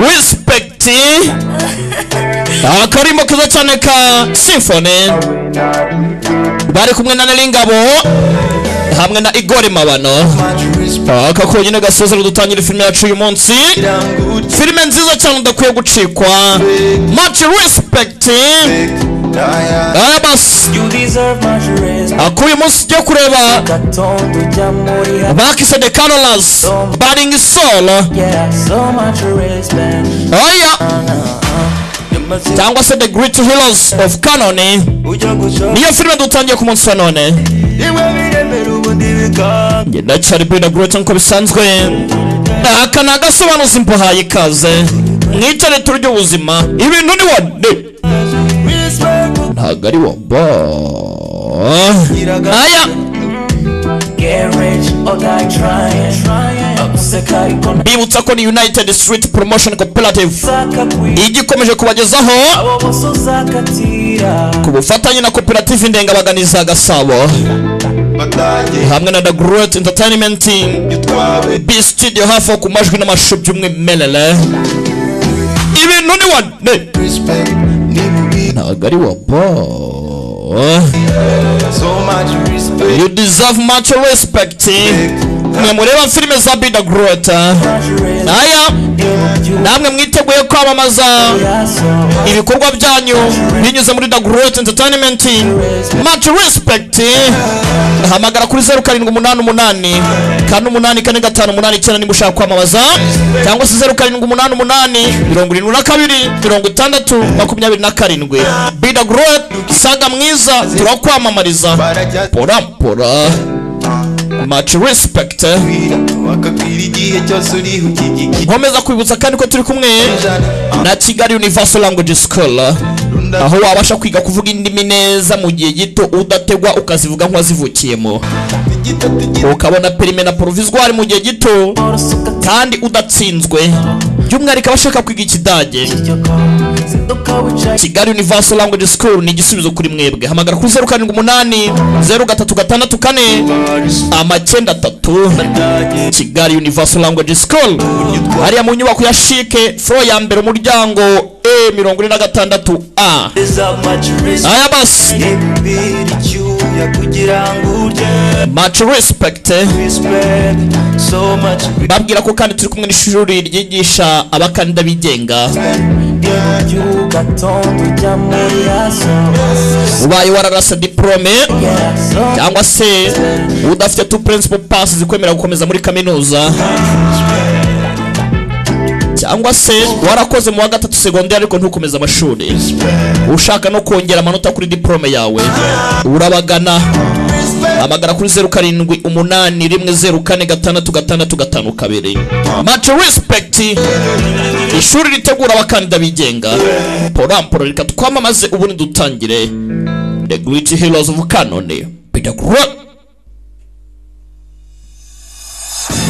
respect akarimbo keza cyane ka symphony bari kumwe na neringabo hamwe na igori mabano aka konyine gasezero dutangira filime yacu uyu munsi filime nziza cyane udakwiye gucikwa much respect abas akuye munsi yo kureba bakise de carolas baringi solo oya cyangwa se the great heroes of canoni niyo filime dutangiye ku munsi wa none ngenda cyari brida great nkuko bisanzwe aka ni agasobanuzi mpuhaye ikaze mwicare turya ubuzima ibintu ni wade ntabwo ari wo bo aya mbibutsa ko ni united street promotion cooperative igikomeje kubagezaho ku bufatanye na koperative ndengabaganiza gasabo hamwe na the great entertainment b studio hafi aho ku majwi n'amashusho by'umwimerere ibintu ni wane ntabwo ari wo bo You deserve much respect. mwe mureba filime za bida grota aya namwe mwiteguye kwamamaza ibikorwa byanyu binyuze muri dagrot entertainment much respect hamagara kuri zeru karindwi umunani umunani kane umunani kane gatanu umunani icyenda niba ushaka kwamamaza cyangwa se zeru karindwi umunani umunani mirongo irindwi na kabiri mirongo itandatu makumyabiri na karindwi bida grot saga mwiza turakwamamariza porampora much respect nkomeza kwibutsa kandi ko turi kumwe na kigali universal language school aho wabasha kwiga kuvuga indimi neza mu gihe gito udategwa ukazivuga nk'uwazivukiyemo ukabona perime na provisoire mu gihe gito kandi udatsinzwe by'umwihariko abashaka kwiga ikidage kigali universal language school ni igisubizo kuri mwebwe hamagara kuri zeru karindwi umunani zeru gatatu gatandatu kane amacyenda atatu kigali universal language school hariya mu nyubako ya shike furo ya mbere umuryango e mirongo ine na gatandatu a aya basi much respect babwira ko kandi turi kumwe n'ishuri ryigisha abakandida bigenga ubaye wararasa diporome cyangwa se udafite tu principal pass zikwemera gukomeza muri kaminuza cyangwa se warakoze mu wa gatatu segonderi ariko ntukomeze amashuri ushaka no kongera amanota kuri diporome yawe urabagana hamagara kuri zeru karindwi umunani rimwe zeru kane gatandatu gatandatu gatanu kabiri mace resipegiti ishuri ritegura abakandida bigenga poramporo reka twamamaze ubundi dutangire the great heroes of canone peter Crowe.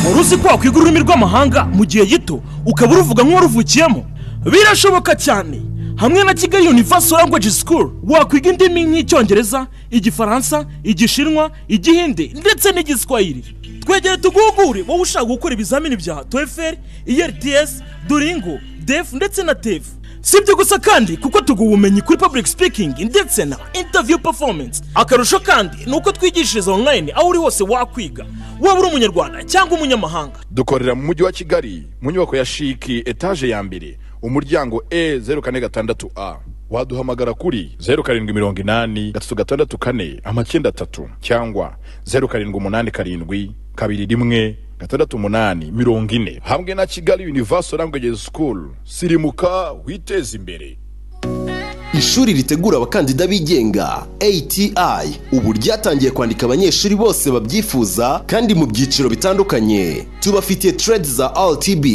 wari uzi ko wakwiga ururimi rw'amahanga mu gihe gito ukaba uruvuga nk'uwaruvukiyemo birashoboka cyane hamwe na kigali universal language school wakwiga indimi nk'icyongereza igifaransa igishinwa igihindi ndetse n'igiswahili twegere tuguhugure wowe ushaka gukora ibizamini bya toeferi erts duringo defu ndetse na tefu si ibyo gusa kandi kuko tuguha ubumenyi kuri public speaking ndetse na interview performance akarusho kandi ni uko twigishiriza online aho uri hose wakwiga waba uri umunyarwanda cyangwa umunyamahanga dukorera mu mujyi wa kigali mu nyubako ya shiki etaje ya mbere umuryango e zeru kane gatandatu a waduhamagara kuri zeru karindwi mirongo inani gatatu gatandatu kane amacyenda atatu cyangwa zeru karindwi umunani karindwi kabiri rimwe gatandatu umunani mirongo ine hamwe na kigali universal language school sirimuka witeze imbere ishuri ritegura abakandida bigenga ati ubu ryatangiye kwandika abanyeshuri bose babyifuza kandi mu byiciro bitandukanye tubafitiye trade za rtb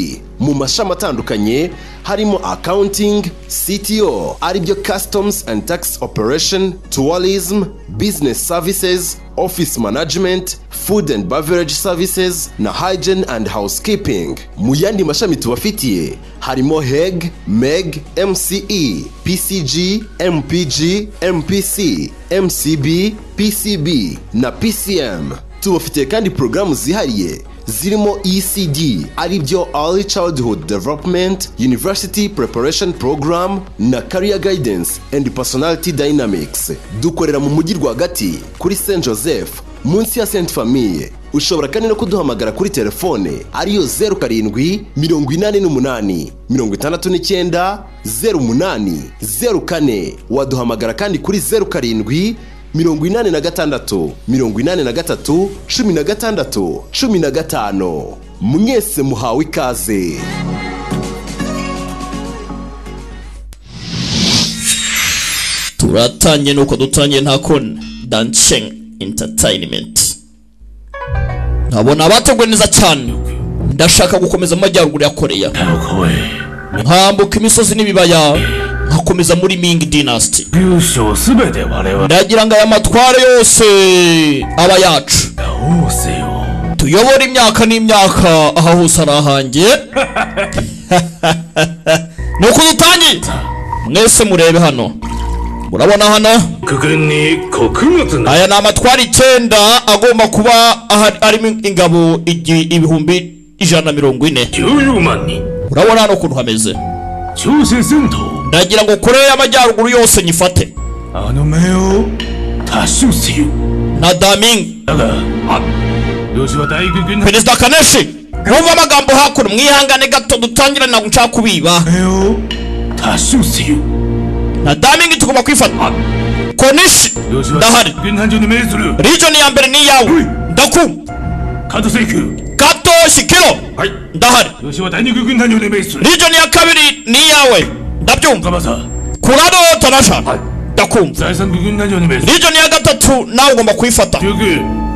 mu mashami atandukanye harimo accounting cto aribyo customs and tax operation tourism business services office management food and beverage services na hygiene and housekeeping mu yandi mashami tubafitiye harimo heg meg mce pcg mpg mpc mcb pcb na pcm tubafitiye kandi porogaramu zihariye zirimo ECD ari byo Early Childhood Development University Preparation Program na Career Guidance and Personality Dynamics dukorera mu mujyi rwagati kuri St Joseph munsi ya Sainte Famille ushobora kandi no kuduhamagara kuri telefone ariyo zeru karindwi mirongo inani n'umunani mirongo itandatu n'icyenda zeru umunani zeru kane waduhamagara kandi kuri zeru karindwi mirongo inani na gatandatu mirongo inani na gatatu cumi na gatandatu cumi na gatanu mwese muhawe ikaze turatangiye nuko dutangiye nta kona dancing entertainment nkabona abateguwe neza cyane ndashaka gukomeza mu majyaruguru ya koreya nkambuka imisozi n'ibibaya nkakomeza muri ming dynasty 優勝すべて我々 ndagira ngo aya matware yose aba yacu どうせよ tuyobora imyaka n'imyaka aha hose ari ahanjye ni uko dutangiye mwese murebe hano murabona hano くぐに穀物な aya ni amatwara icyenda agomba kuba ahari- arimo ingabo igi- ibihumbi ijana na mirongo ine 14万人 urabona hano ukuntu hameze 朝鮮戦闘 ndagira ngo koreya y'amajyaruguru yose nyifate あの目を達成せよ na damingi だがあよしは大軍軍の perezida kaneshi mwumve amagambo hakuno mwihangane gato dutangirane ntabwo nshaka kubiba 目を達成せよ na damingi tugomba kwifata koneshi よしは ndahari 軍団長に命ずる region ya mbere ni iyawe ndaku 加藤聖久 gatoshi kiro はい ndahari よしは第二軍団長に命ずる region ya kabiri ni iyawe ndabyumva ガバサ kurado tanasha ndakumva 第三軍団長に命ずる region ya gatatu nawe ugomba kwifata 中軍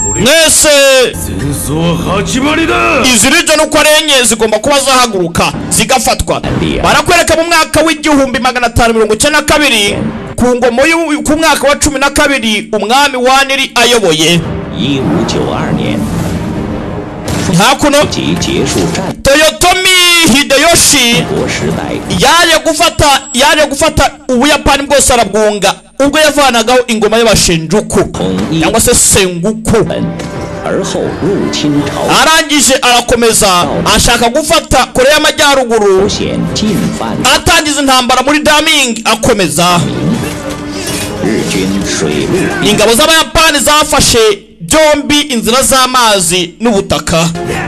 これ mwese 戦争は始まりだ izi region uko ari enye zigomba kuba zahaguruka zigafatwa barakwereka mu mwaka w'igihumbi magana atanu mirongo icyenda na kabiri ku ngoma y'u- ku mwaka wa cumi na kabiri umwami waniri ayoboye 一五九二年 hakuno 即结束战 toyotomi hideyoshi 国时代， yaje gufata yaje gufata ubuyapani bwose arabwunga ubwo yavanagaho ingoma y'abashinjuku cyangwa se senguku 而后入侵朝鲜， arangije arakomeza ashaka gufata kure y'amajyaruguru 朝鲜进犯 atangiza intambara muri daming akomeza 日军水陆 ingabo z'abayapani zafashe byombi inzira z'amazi n'ubutaka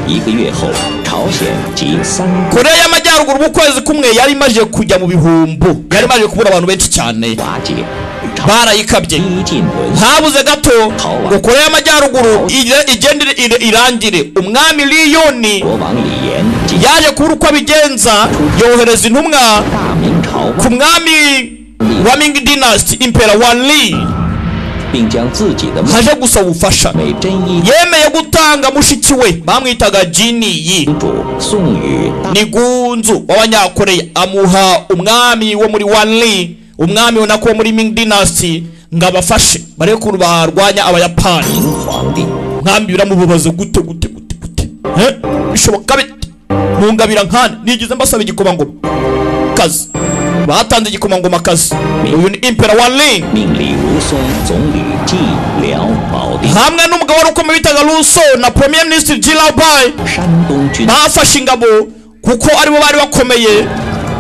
一个月后，朝鲜及三 kure y'amajyaruguru mu kwezi kumwe yari imaze kujya mu bihumbu yari imaze kubura abantu benshi cyane 瓦解，朝 barayikabye 一进沦陷， habuze gato ngo koreya y'amajyaruguru ige- igende ire- irangire umwami liyoni 国王李岩及 yaje kubura uko abigenza yohereza intumwa 大明朝， ku mwami wa ming dynasty impera wa li 并将自己的 haje gusaba ubufasha 美真一 yemeye gutanga mushiki we bamwitaga jiniyi 主送与大 ni gunzu w'abanyakoreya amuha umwami wo muri wanli umwami unako wo muri ming dynasty ngo abafashe barebe ukuntu barwanya abayapani 明皇帝。 umwami biramubabaza gute gute gute gute he bishoboka bite mungabira nkane nigeze mbasaba igikomangoma kazi batanze igikomangoma kazi uyu ni impera wanli 命李如松总理蓟辽保定 hamwe n'umugabo wari ukomeye bitaga ruso na premier ministre jilabai 山东军 bafashe ingabo kuko aribo bari bakomeye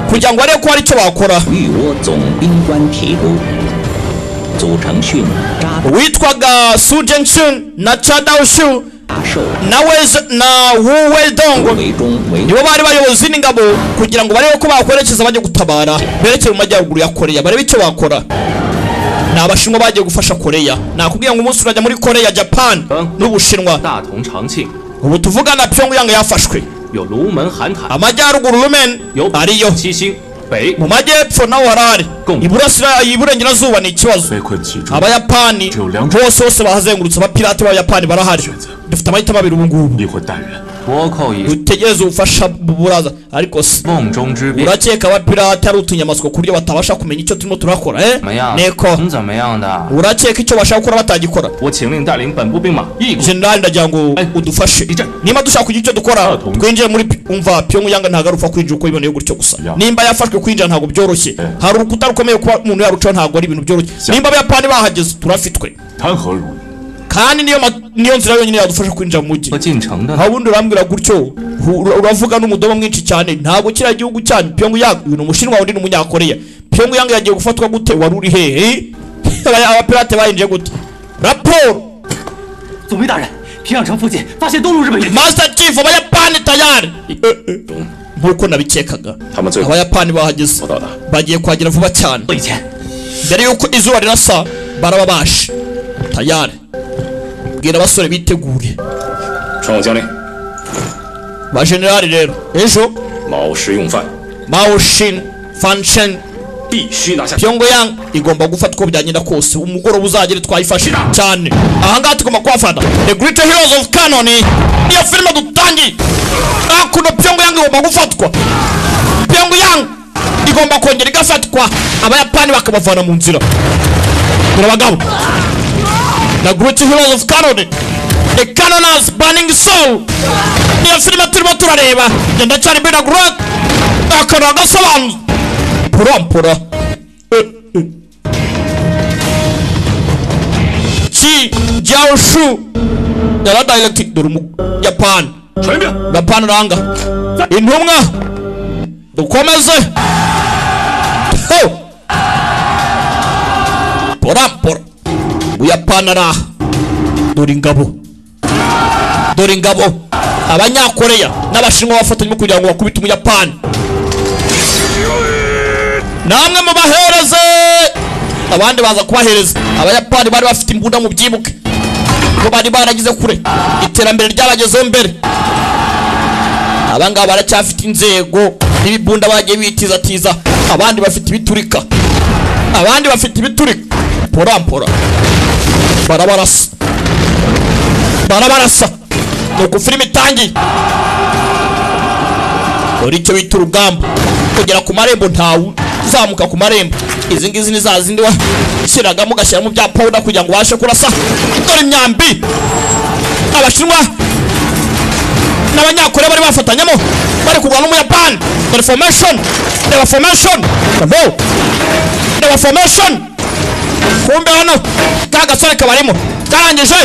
kugira ngo barebe ko hari icyo bakora 御倭总兵官提督祖承训扎 witwaga su jenshun na chadaushu 大寿 na weze na wuwedongo 为中为 nibo bari bayobozi n'ingabo kugira ngo barebe ko bakwerekeza bajya gutabara berekeye mu majyaruguru ya koreya barebe icyo bakora ni abashinwa bagiye gufasha koreya nakubwiye ngo umunsi urajya muri koreya japan n'ubushinwa 大同、长庆， ubu tuvugana pyongyang yafashwe 有卢门、韩坦， amajyaruguru rumen 有北 ariyo 七星、北 mu majyepfo naho harahari Kumva. iburasira iburengerazuba ni ikibazo 被困其中， abayapani bose bose bahazengurutse abapirate b'abayapani barahari dufite amahitamo abiri ubu ngubu 一伙淡然。 倭寇以 dutegereze ubufasha buraza ariko se 瓮中之变 urakeka abapirate ari utunyamaswa ku buryo batabasha kumenya icyo turimo turakora eh 怎么样？ niko 你怎么样的？ urakeka icyo bashaka gukora batagikora 我请令带领本部兵马一鼓 generali ndagira ngo Eh, udufashe ijana. niba dushaka kugira icyo dukora tungwe. twinjire muri pi- umva pyongyang ntabwo ari upfa kwinjira uko biboneye gutyo gusa Ya. nimba yafashwe kwinjira ntabwo byoroshye hari urukuta rukomeye kuba umuntu yarucaho ntabwo ari ibintu byoroshye nimba abayapani bahageze turafitwe 谈何容易？ kandi niyo ma- niyo nzira yonyine yadufasha kwinjira mu mujyi 和进城的 nta wundi urambwira gutyo hu- ura- uravuga n'umudomo mwinshi cyane ntabwo kiriya gihugu cyanyu pyongyang uyu ni umushinwa undi ni umunyakoreya pyongyang yagiye gufatwa gute wari uri hehe Aba- abapirate bayinjiye gute raporo 总兵大人，平壤城附近发现东路日本援军， masita cifu abayapani tayari nk'uko nabikekaga abayapani bahageze bagiye kuhagera vuba cyane 以前 mbere y'uko izuba rirasa baraba bashe tayari bwira abasore bitegure 传我将令， bajenerali rero ejo 老实用饭， mao shin fanshen 必须拿下。 pyongyang igomba gufata uko byagenda kose umugoroba uzagera twayifashe cyane ahangaha tugomba kuhafata the great heroes of canon niyo filime dutangiye hakuno pyongyang igomba gufatwa pyongyang igomba kongera igafatwa abayapani bakabavana mu nzira dore abagabo the great heroes of canon the canoners burning soul niyo filime turimo turareba genda cyane bina grot akantu agasobanutse purampura chi jiaoshu yara dialect dore mu japan 传命， gapana uranga intumwa dukomeze Ho! porapora buyapana ari aha dore ingabo dore ingabo abanyakoreya n'abashinwa bafatanywe kugira ngo bakubite umuyapani namwe mubahereze abandi baza kubahereza abayapani bari bafite imbunda mu byibuke ko bari baragize kure iterambere ryabagezeho mbere abangaba baracyafite inzego n'ibibunda bagiye bitizatiza abandi bafite ibiturika abandi bafite ibiturika porampora barabarasa barabarasa ni uku filime itangiye dore icyo bita urugamba kugera ku marembo ntawe uzamuka ku marembo izi ngizi ni za zindi washyiragamo ugashyiramo bya pawuda kugira ngo ubashe kurasa dore imyambi abashinwa n'abanyakore bari bafatanyamo bari kugwa n'umuyapani dore formation reba formation bravo reba formation kumbe hano ka gasore kabarimo karangije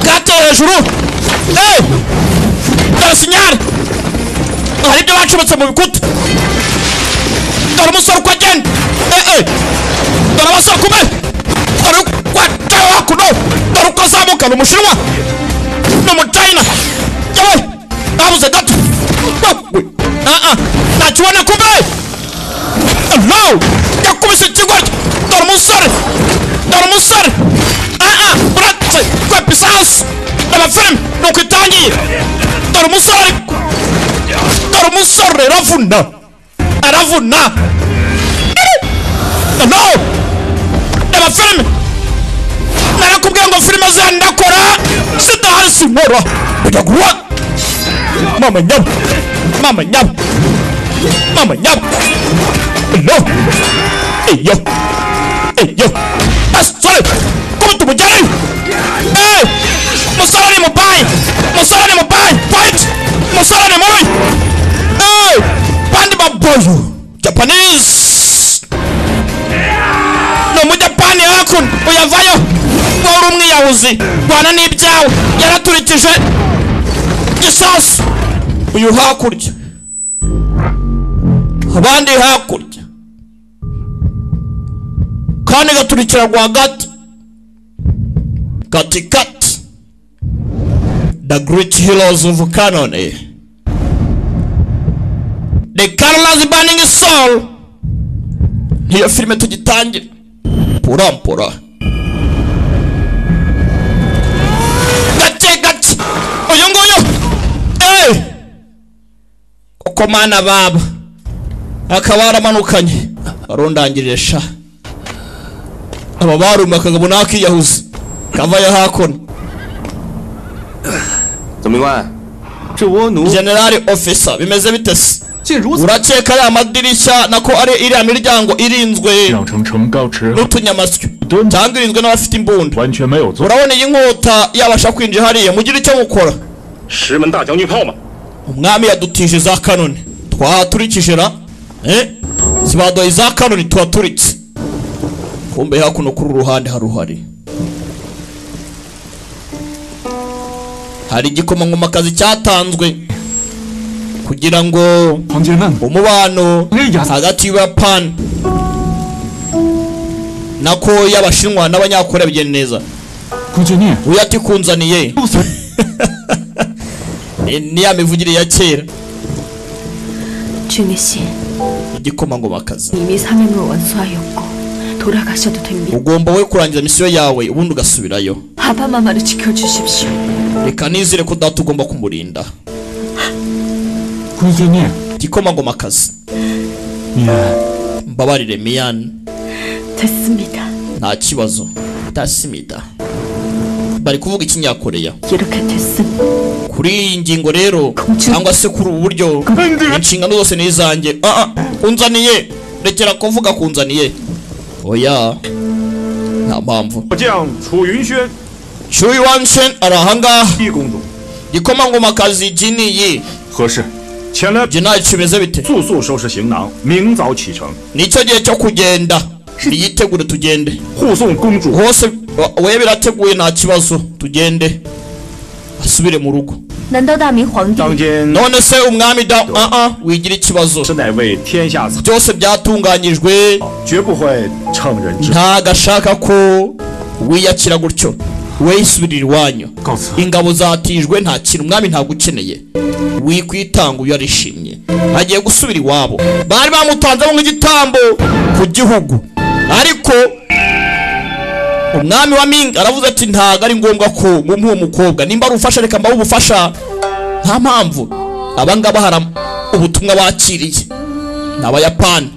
kateye hejuru Eh! dore sinyari hari ibyo bacometse mu bikuta dore umusore uko agenda Eh, eh. dore abasore kumbe dore uko ateye hakuno dore uko azamuka ni umushinwa ni umucayina yewe babuze gato wewe aa nakibona kumbe no yakubise ikigoryi dore umusore dore umusore aa uretse kwepa isasu reba filime ni uko itangiye dore umusore ariko dore umusore aravuna aravuna no reba filime narakubwiye ngo filime zandakora zidahari sinkora kujya guha mama nyabo mama nyabo mama nyabo no eyo eyo asore kuba tumugereyo Eh! musore ni mubayi musore ni mubayi fight musore ni mubi Eh! bandi baboyo japanese ni umujapani hakuno uyavayo wowe uri umwiyahuzi rwana n'ibyawe yaraturikije gisasu uyu hakurya abandi hakurya kandi gaturikira rwagati katikati the great heroes of canon the carlas burning soul niyo filime tugitangira purampura gake gake uyu nguyu eh koko mana baba akaba yaramanukanye arundangirire sha aba barumwe akagabo n'akiyahuza kavayo hakuno 总兵官，这倭奴 generali ofisa bimeze bite se 竟如此， urakeka ya madirishya nako ari iriya miryango irinzwe 养成城高池 n'utunyamasyo cyangwa irinzwe n'abafite imbunda 完全没有作。 urabona iyi nkota yabasha kwinjira hariya mugire icyo mukora 石门大将军炮吗？ umwami yadutije za kanoni twahaturikije ra eh? zibaduhaye za kanoni tuhaturitse kumbe hakuno kuri uruhande haruhari hari igikomangomakazi cyatanzwe kugira ngo 同学们， umubano hagati y'ubuyapani na koya abashinwa n'abanyakorea bigenda neza 孔雀念， uyatikunzaniye 不随 ni ni ya mivugire ya kera 俊宇씨, igikomangomakazi 이미 3일로 원수하였고 돌아가셔도 됩니다. ugomba we kurangiza misiyo yawe ubundi ugasubirayo 아바마마를 지켜주십시오. reka nizere ko data ugomba kumurinda 孔雀念， igikomangomakazi 米安， mbabarire miyani 됐습니다. nta kibazo tasimida bari kuvuga ikinyakoreya 이렇게 됐음. kuri iyi ngingo rero cyangwa se kuri ubu buryo inshingano zose ni izanjye Ah, ah, unzaniye rekera kuvuga kunzaniye oya nta mpamvu 将楚云轩 shuyi wanshen ari ahangaha 一公主 igikomangomakazi jiniyi 合适，前来 ibyo ntacyo bimeze bite 速速收拾行囊，明早启程， nicyo gihe cyo kugenda niyitegure tugende 护送公主。 hose wa- we birateguye nta kibazo tugende asubire mu rugo 难道大明皇帝 当今 none se umwami da ah ah wigira ikibazo 实乃为天下苍， byose byatunganyijwe 绝不会乘人之。 ntago ashaka ko wiyakira gutyo weyisubirira iwanyu ingabo zatijwe nta kintu umwami ntabwo ukeneye wikwitanga uyu arishimye agiye gusubira iwabo bari bamutanzemo nk'igitambo ku gihugu ariko umwami wa minga aravuze ati ntago ari ngombwa ko mumuha uwo mukobwa nimba ari ubufasha reka mbahe ubufasha nta mpamvu abangaba hari am- ubutumwa bakiriye ni abayapani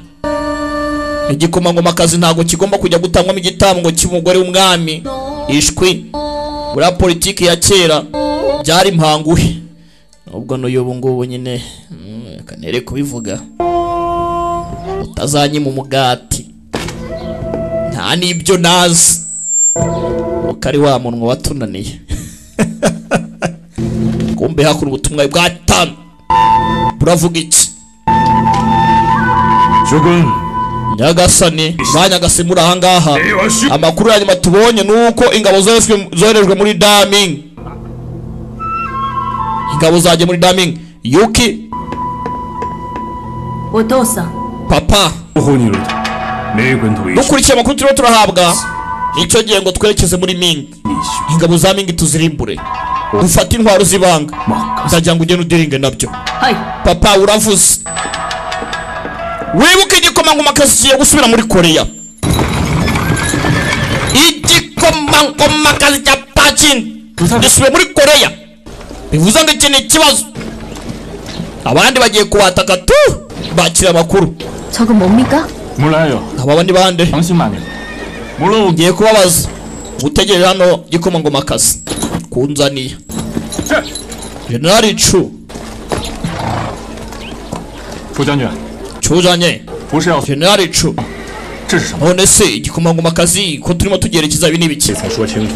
igikomangomakazi ntabwo kigomba kujya gutangwamo igitambo cy'umugore w'umwami ishwi buriya politiki ya kera byari mpanguhe nubwo n'uyu ubu ngubu nyine mm, reka nere kubivuga utazanyima umugati nta n'ibyo nazi kuko ari wa munwa watunaniye kumbe hakura ubutumwa bwatanu buravuga iki 学官， nyagasani ba nyagasani muri ahangaha amakuru ya nyuma tubonye ni uko ingabo zoherejwe- zoherejwe muri daming ingabo zajya muri daming yuki 我都想 papa 不护你了，没人同意。 dukurikiye amakuru turimo turahabwa nicyo gihe ngo twerekeze muri mingi ingabo za mingi tuzirimbure dufate intwaro z'ibanga ndagira ngo ugende udiringe nabyo 嗨， papa uravuze wibuke igikomangoma kazi kigiye gusubira muri koreya igikomangoma kazi cya pacin gisubiye muri koreya bivuze ngo iki ni ikibazo abandi bagiye kubataka tu bakira amakuru 저거 뭡니까? 몰라요. aba bandi bande 당신만요. ngiye kubabaza gutegereje hano igikomangoma kazi kunzaniye generali cu 부장님, cujanye 不是要， generali cu 这是什么？ none se igikomangoma kazi ko turimo tugerekeza ibi ni ibiki 才说清楚，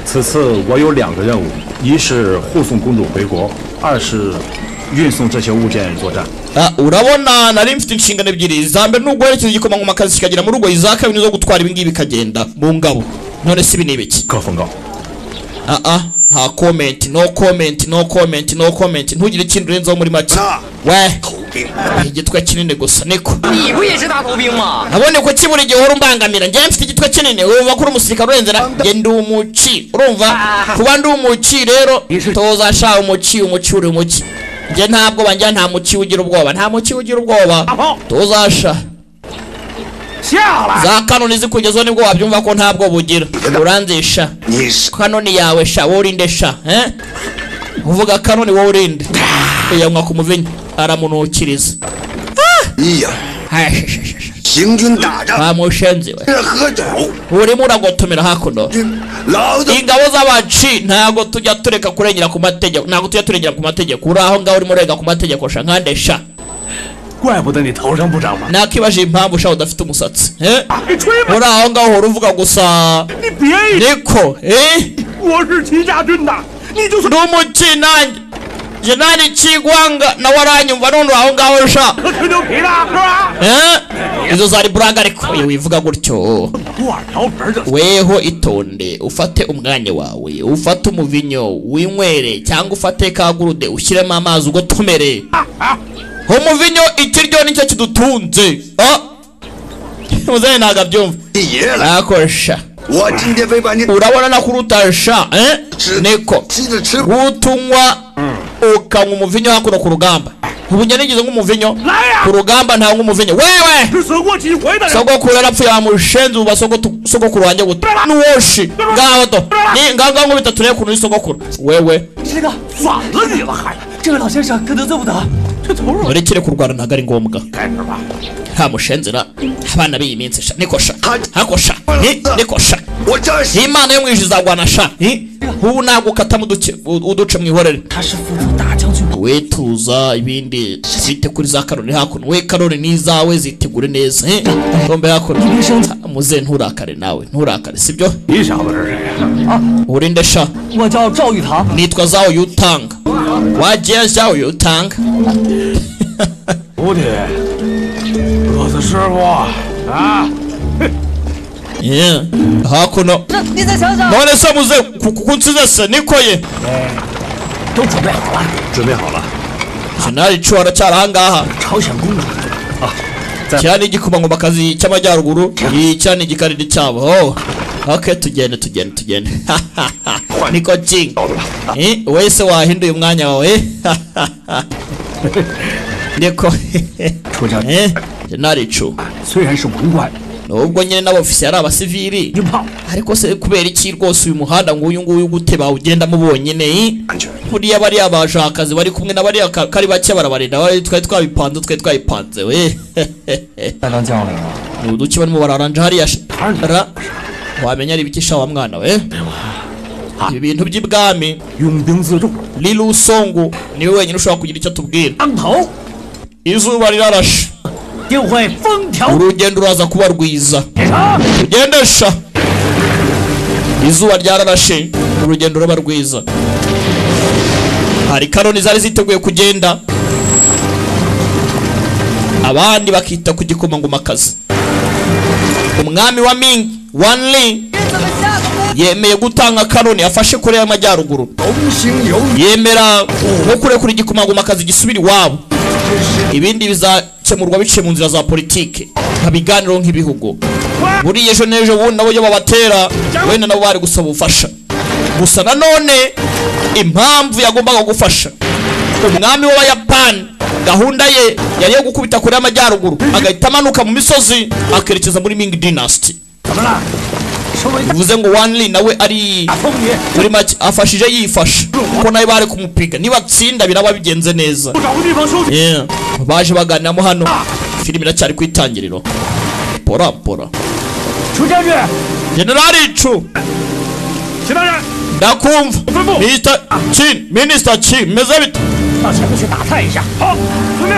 此次我有两个任务，一是护送公主回国，二是运送这些物件作战。 Ah, urabona nari mfite inshingano ebyiri za mbere ni uguherekeza igikomangomakazi kikagera mu rugo iza kabiri ni izo gutwara ibingibi bikagenda mu ngabo none si ibi ni ibiki 各奉告。 ah ah nta comment no comment no comment no comment ntugire ikintu urenzaho muri make we igitwe kinini gusa niko 你不也是大头兵吗？ nabonye ko kibura igihe uhora umbangamira njyewe mfite igitwe kinini wumva ko uri umusirikare urenze na njye ndi umuci urumva kuba ndi umuci rero toza sha umuci umuci uri umuci njye nta bwoba njya nta muci ugira ubwoba nta muci ugira ubwoba toza sha 下来！ za kanoni zikugezeho nibwo wabyumva ko nta bwoba ugira uranzisha kanoni yawe sha wowe urinde sha eh? uvuga kanoni wowe urinde yanywa ku muvinyo aramunukiriza Hai, sha, sha, sha, sha. 行军打仗 bamushenze we 这喝酒， urimo uragotomera hakuno 老子 ingabo z'abaci ntabwo tujya tureka kurengera ku mategeko ntabwo tujya turengera ku mategeko uri aho ngaho urimo urenga ku mategeko sha nkande sha 怪不得你头上不长毛。 nakibaje impamvu sha udafite umusatsi eh? 你吹吧， uri aho ngaho uhora uvuga gusa 你别以为 niko eh? 我是齐家军的，你就是 ndi umuci nanjye jenerali Kigwanga nawe aranyumva none aho ngaho sha Eh? izo zari buranga ariko iyo wivuga gutyo weho itonde ufate umwanya wawe ufate umuvinyo winywere cyangwa ufate kagurude ushyiremo amazi ugotomere umuvinyo ikiryo nicyo kidutunze Ah! muzehe ntabwo abyumva nakosha urabona nakurutasha eh? niko gutunywa ukanywa umuvinyo hakuno ku rugamba ubu njye nigize nk'umuvinyo ku rugamba ntangwa umuvinyo wewe sogokuru yarapfuye bamushenze ubu basogotu- sogokuru wanjye guta n'uwoshi ngaho to ni ngaho ngaho nkubita turebe ukuntu uri sogokuru wewe 这个反了你了还？这个老先生可得罪不得，这头儿 urekere kurwana ntabwo ari ngombwa nta mushenzera abana b'iyi minsi sha niko sha hako sha hi, niko sha imana yo mu ijuru izagwana sha hi. ubu ntabwo ukatamo uduce- uduce mu ihorere 他是辅助大将军。 wetuza ibindi zite kuri za karori hakuno we karori n'izawe zitegure neza eh? tombe hakuno muze nturakare nawe nturakare sibyo 你傻不这是？ urinde sha 我叫赵玉堂， nitwa zaho yutanga wagiye zaho yutanga 徒弟，我是师傅啊！ Yeah. hakuno 那你再想想， none se muze ku- ku- kunsize se niko ye 都准备好了。 准备好了， jenali cu aracyari ahangaha 朝鲜公主， kiriya ni igikomangomakazi cy'amajyaruguru kiriya ni igikariri cyabo oh. ok tugende tugende tugende niko king Eh, wese wahinduye umwanya wawe niko 楚将军， Eh, jenali cu 虽然是文官， nubwo nyine n'abofisiye ari abasivili 硬胖， ariko se kubera iki rwose uyu muhanda ngo uyu nguyu gute bawugendamo bonyine eh? buriya bariya bashakazi bari kumwe na bariya ka- kari bake barabarinda bari twari twabipanze twari twabipanze we 来当将领了。 ni uduki barimo bararanja hariya sh- ra wamenya ari ibikisha wa mwana we ibi bintu by'ibwami 拥兵自重， lili usongu niwe wenyine ushobora kugira icyo atubwira 当头 izuba rirarashe 定会风调 urugendo ruraza kuba rwiza 雨长。 ugendesha izuba ryararashe urugendo ruba rwiza hari karoni zari ziteguye kugenda abandi bakita ku gikomangomakazi umwami wa mingi wanli yemeye gutanga karoni afashe kure y'amajyaruguru yemera no kurekura igikomangomakazi gisubira iwabo ibindi bizakemurwa biciye mu nzira za politike nka biganiro nk'ibihugu buriya ejo n'ejo bundi nabo iyo babatera wenda nabo bari gusaba ubufasha gusa nanone impamvu yagombaga gufasha umwami w'abayapani gahunda ye yari iyo gukubita kure y'amajyaruguru agahita amanuka mu misozi akerekeza muri Ming dynasty 怎么了？收为大 bivuze ngo wanli nawe ari 封你， muri make afashije yifasha kuko nawe bari kumupiga nibatsinda biraba bigenze neza 找个地方休息。 Yeah. baje baganiramo hano filime iracyari ku itangiriro pora pora 楚将军， generali icu 其他人 ndakumva Mvubu. Mr. Chin Minister Chin meze bite 到前面去打探一下。好，遵命。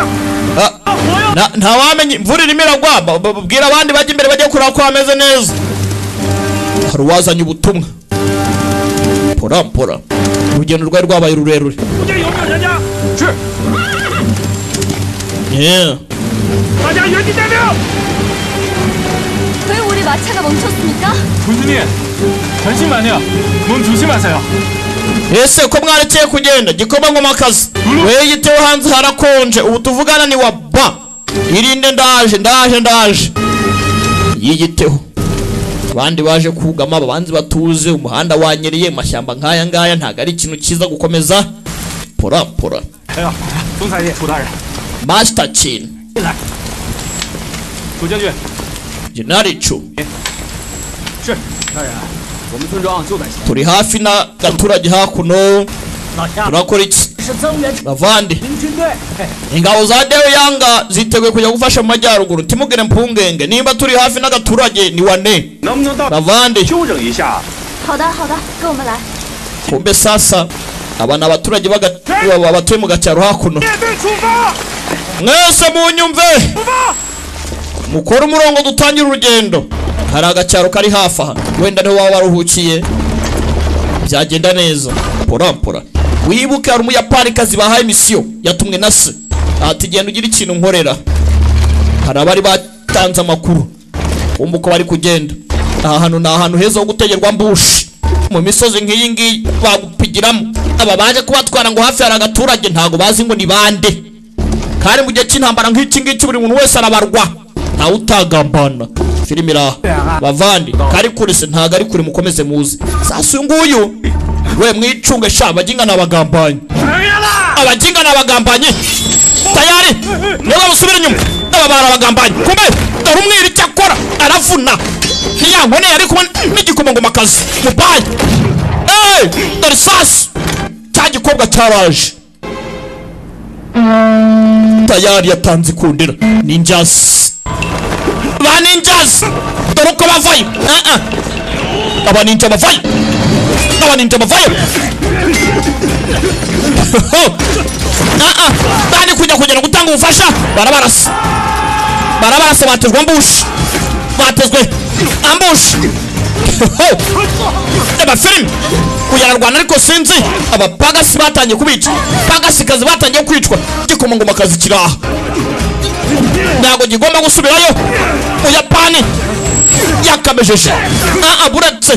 Ah, 啊，我要 na- nta wamenye imvura irimo iragwa ba- ba- babwira abandi bajya imbere bajya kureba ko hameze neza hari uwazanye ubutumwa pora pora urugendo rwari rwabaye rurerure 出去有没有人家？是， Yeah. 大家原地待命。 왜 우리 마차가 멈췄습니까? 군수님, 전신만요. 몸 조심하세요. ese ko mwarekeye kugenda gikomangomakazi weyiteho hanze harakonje ubu tuvugana ni wa ba irinde ndaje ndaje ndaje yiyiteho abandi baje kugama abanzi batuze umuhanda wanyereye mu mashyamba nk'aya ngaya ntabwo ari ikintu cyiza gukomeza pora pora 哎呀，总裁爷，楚大人， masita kini 楚将军， jenali cu 是大人，我们村庄就在前。 turi hafi n'agaturage hakuno 老乡， turakora iki 是增援 bavande 民军队。嘿 ingabo za deoyanga ziteguye kujya gufasha mu majyaruguru ntimugire mpungenge nimba turi hafi n'agaturage ni wane 能不能到 bavande 休整一下？ 好的，好的，跟我们来。 kumbe sasa aba ni abaturage baga- ba- batuye mu gacyaro hakuno 面对出发， mwese munyumve 出发！ mukore umurongo dutangire urugendo hari agacyaro kari hafi aha wenda niho waba waruhukiye byagenda neza pora pora wibuke hari umuyapanikazi bahaye misiyo yatumwe na se ati genda ugire ikintu nkorera hari abari batanze amakuru wumva uko bari kugenda aha hantu ni ahantu heza ho gutegerwa mbushi mu misozi nk'iyi ngiyi bagupigiramo aba baje kubatwara ngo hafi hari agaturage ntabwo bazi ngo ni bande kandi mu gihe cy'intambara nk'iki ngiki buri muntu wese arabarwa ntawe utagambana filime iri aha bavandi kari kure se ntabwo ari kure mukomeze muze sasa uyu nguyu we mwicunge sha abaginga n'abagambanyi abaginga n'abagambanyi tayari niba musubira inyuma aba bari abagambanyi kumbe dore umwiri icyo akora aravuna ntiyankoneye ari kumwe n'igikomangomakazi mubaye eee dore sasi cya gikobwa cyaraje tayari yatanze ikundira ni injasi ba ni injasi dore uko bavayo Ah, ah. aba ni inja bavayo aba ni inja bavayo Ah, ah. kandi kujya kugera gutanga ubufasha barabarasa barabarasa batezwe ambushi batezwe ambushi abafilimi kuyararwana ariko sinzi abapagasi batangiye kubica pagasikazi batangiye kwicwa gikomangomakazi kiri aha ntabwo gigomba gusubirayo buyapani yakamejeje aa buretse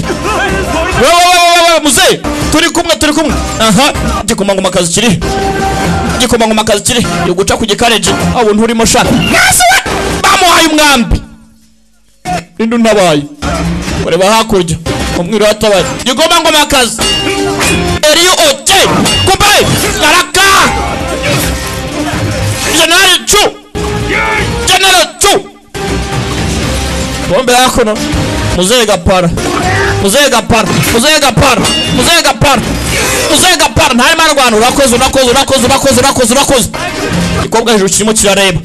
wewewewewe muzehe turi kumwe turi kumwe aha gikomangomakazi kiri gikomangomakazi kiri yo guca ku gikareji abo nturimo shaka Mazi we! bamuhaye umwambi ninde untabaye kureba hakurya umwiru hatabaye gikomangomakazi eriyo oke kumbaye araka generali cu general tu bombe hakuno muzehe gapara muzehe gapara muzehe gapara muzehe gapara muzehe gapara ntarimo arwana urakoze urakoze urakoze urakoze urakoze urakoze igikobwa hejuru kirimo kirareba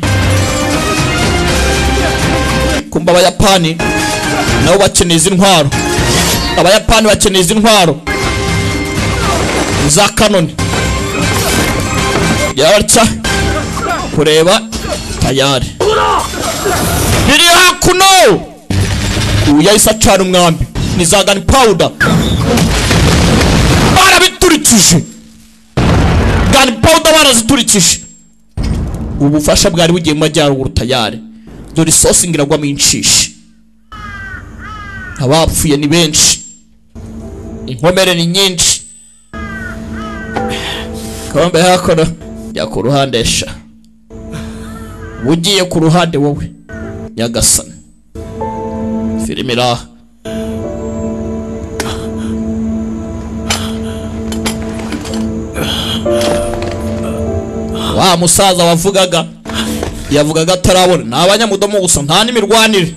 kumva abayapani nabo bakeneye izi ntwaro abayapani bakeneye izi ntwaro za kanoni yabatya kureba tayari riri hakuno uyu yahise acana umwambi ni za gani pawuda barabiturikije gani pawuda baraziturikije ubufasha bwari bugiye mu majyaruguru tayari dore isosi ngo iragwamo inshishi abapfuye ni benshi inkomere ni nyinshi kabambe hakono jya ku ruhande esha ugiye ku ruhande wowe nyagasani filime iri aha wa musaza wavugaga yavugaga atarabona ni abanyamudomo gusa nta n'imirwanire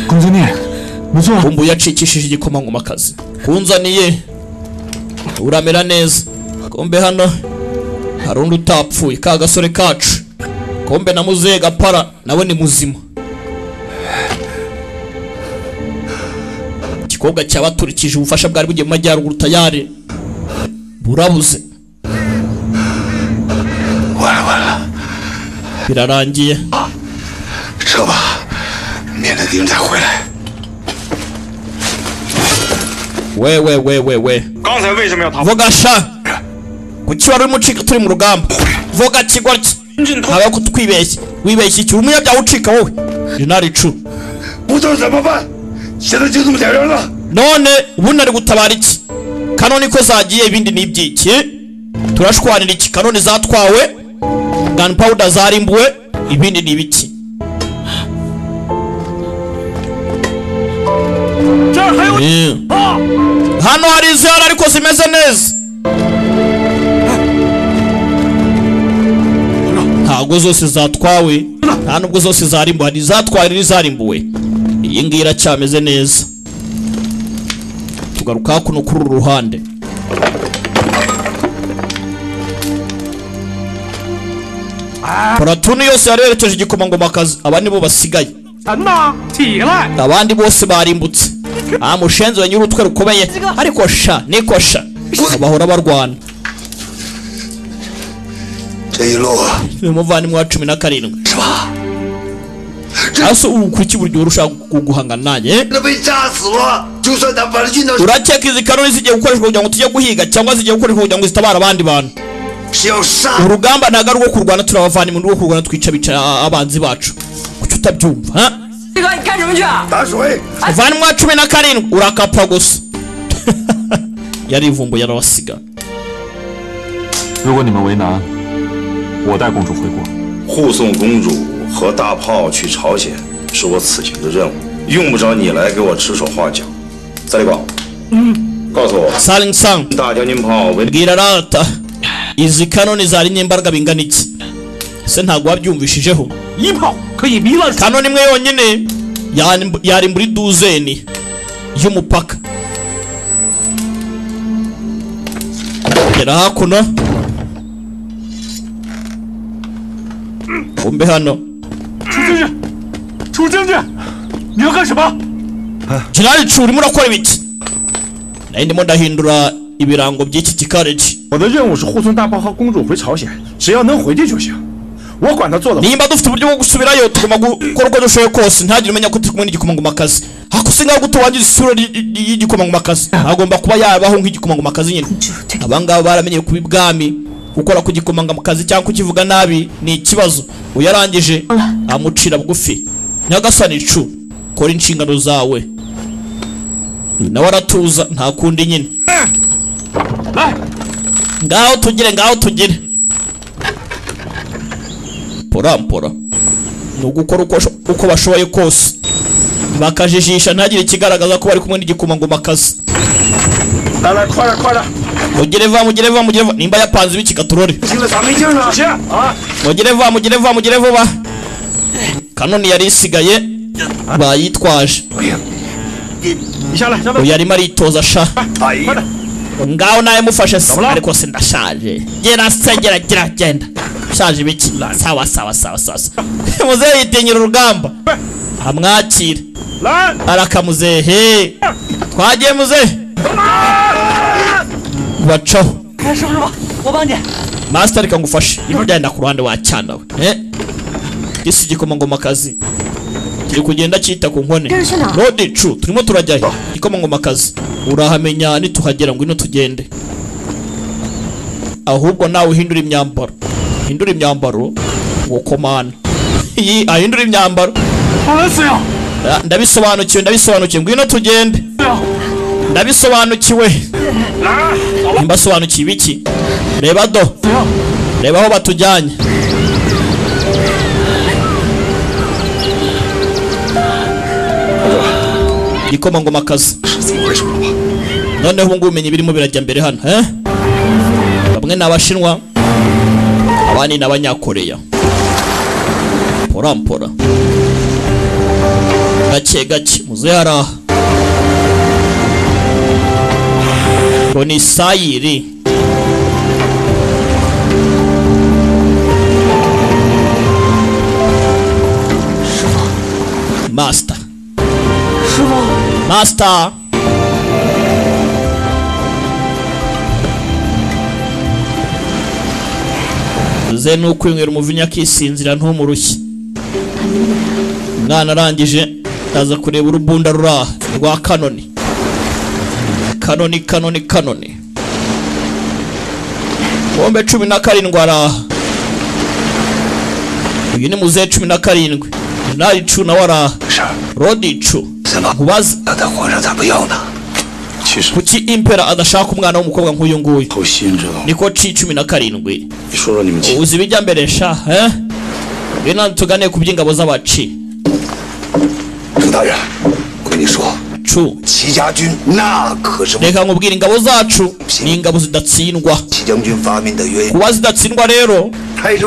kunzaniye umbu yacikishije igikomangomakazi kunzaniye uramera neza kombe hano hari undi utapfuye ka gasore kacu kombe na muzehe gapara nawe ni muzima igikobwa cyabaturikije ubufasha bwari bugiye mu majyaruguru tayari burabuze birarangiye 撤吧，免得敌人再回来。 we we we we we 刚才为什么要逃？ vuga sha kuki wari urimo ucika turi mu rugamba vuga kigoryi ntabwo kutwibeshya wibeshya iki umunyabyaha ucika wowe jenali cu 不知道怎么办，现在就这么点人了。 none ubundi ari gutabara iki kanoni ko zagiye ibindi ni ibyiki turashwanira iki kanoni zatwawe gunpowder zarimbuwe ibindi ni ibiki Eh. hano hari izihara ariko zimeze neza ntabwo zose zatwawe nta nubwo zose zarimbuwe hari izatwawe n'izarimbuwe iyi ngiyi iracyameze neza tugaruka hakuno kuri uru ruhande paratuni yose yari yerekeje igikomangomakazi aba nibo basigaye 神呐，起来！ abandi bose barimbutse nta mushenzi wa nyir'utwe rukomeye ariko sha niko sha bahora barwana 这一路 uyu muvandimwe wa cumi na karindwi hasi ubu kuki buri gihe urushaka guhangana nanjye 那被炸死了。 urakeka izi kanoni zigiye gukoreshwa kugira ngo tujye guhiga cyangwa zigiye gukoreshwa kugira ngo zitabare abandi bantu urugamba ntabwo ari urwo kurwana turabavana mu rwo kurwana twica bica abanzi bacu kuki utabyumva ha? 这个你干什么去啊？打水。 vanwa cumi na karindwi urakapfa gusa yari ivumbu yarabasiga 如果你们为难，我带公主回国。 护送公主和大炮去朝鲜是我此行的任务，用不着你来给我指手画脚。三里宝，嗯，告诉我， saling sang 大将军炮为 bwira rata izi kanoni zari n'imbaraga bingana iki se ntabwo wabyumvishijeho kanoni imwe yonyine yari- yari muri duzeni y'umupaka gera hakuno umbe hano 楚将军，楚将军，你要干什么？ generali cu urimo urakora ibiki nari ndimo ndahindura ibirango by'iki gikaraji 我的任务是护送大炮和公主回朝鲜，只要能回去就行。我管他做的。 nimba dufite uburyo bwo gusubirayo tugomba gukora uko dushoboye kose ntagire umenya ko turi kumwe n'igikomangomakazi hakusi ngaho tuwangiza isura ry- ry- y'igikomangomakazi agomba kuba yabaho nk'igikomangomakazi nyine abangaba baramenye kuba ibwami gukora ku gikomangomakazi cyangwa kukivuga nabi ni ikibazo uyarangije amucira bugufi nyagasani cu kora inshingano zawe nawe aratuza nta kundi nyine ngaho tugire ngaho tugire porampora ni ugukora uko, uko bashoboye kose bakajijisha ntagire ikigaragaza ko bari kumwe n'igikomangomakazi mugire va mugire va mugire va nimba yapanze ibiki katurore 进了咱没劲了。是啊， mugire va mugire va mugire vuba kanoni yari isigaye bayitwaje 你下来，下来。 uyu arimo aritoza sha ngaho nawe mufashe se ariko se ndashaje gera se gera gera genda shaje biki sawa sawa sawa sawa sawa. muzehe yitinyira urugamba amwakire arakamuzehe twagiye muzehe bacaho 哎，师傅师傅，我帮你。 masita reka ngufashe niba byagenda ku ruhande wacyana we Eh? isi igikomangomakazi kiri kugenda cyita ku nkone rodi cu turimo turajyayo igikomangomakazi urahamenya nituhagera ngo ino tugende ahubwo nawe uhindura imyambaro hindura imyambaro ngo komana iyi ahindura imyambaro Ah, ndabisobanukiwe ndabisobanukiwe ngwino tugende ndabisobanukiwe mbasobanukiwe ibiki reba do reba aho batujyanye ikomangomakazi noneho ubu ngubu ubumenyi birimo birajya mbere hano eh? bamwe ni abashinwa abandi ni abanyakoreya porampora gake gake muzehe araha ngo ni sayiri Master. Master. ze ni ukwinywera umuvinya akisinzira ntumurushye umwana arangije aza kureba urubunda ruri aha rwa kanoni kanoni kanoni kanoni bombe cumi na karindwi ari aha uyu ni muzehe cumi na karindwi nari cu nawe ari aha rodi cu nkubaze kuki impera adashaka umwana w'umukobwa nk'uyu nguyu niko ci cumi na karindwi uzi ibijya mbere sha eh? bino tugane ku by'ingabo z'abaci cu reka nkubwira ingabo zacu ni ingabo zidatsindwa kuba zidatsindwa rero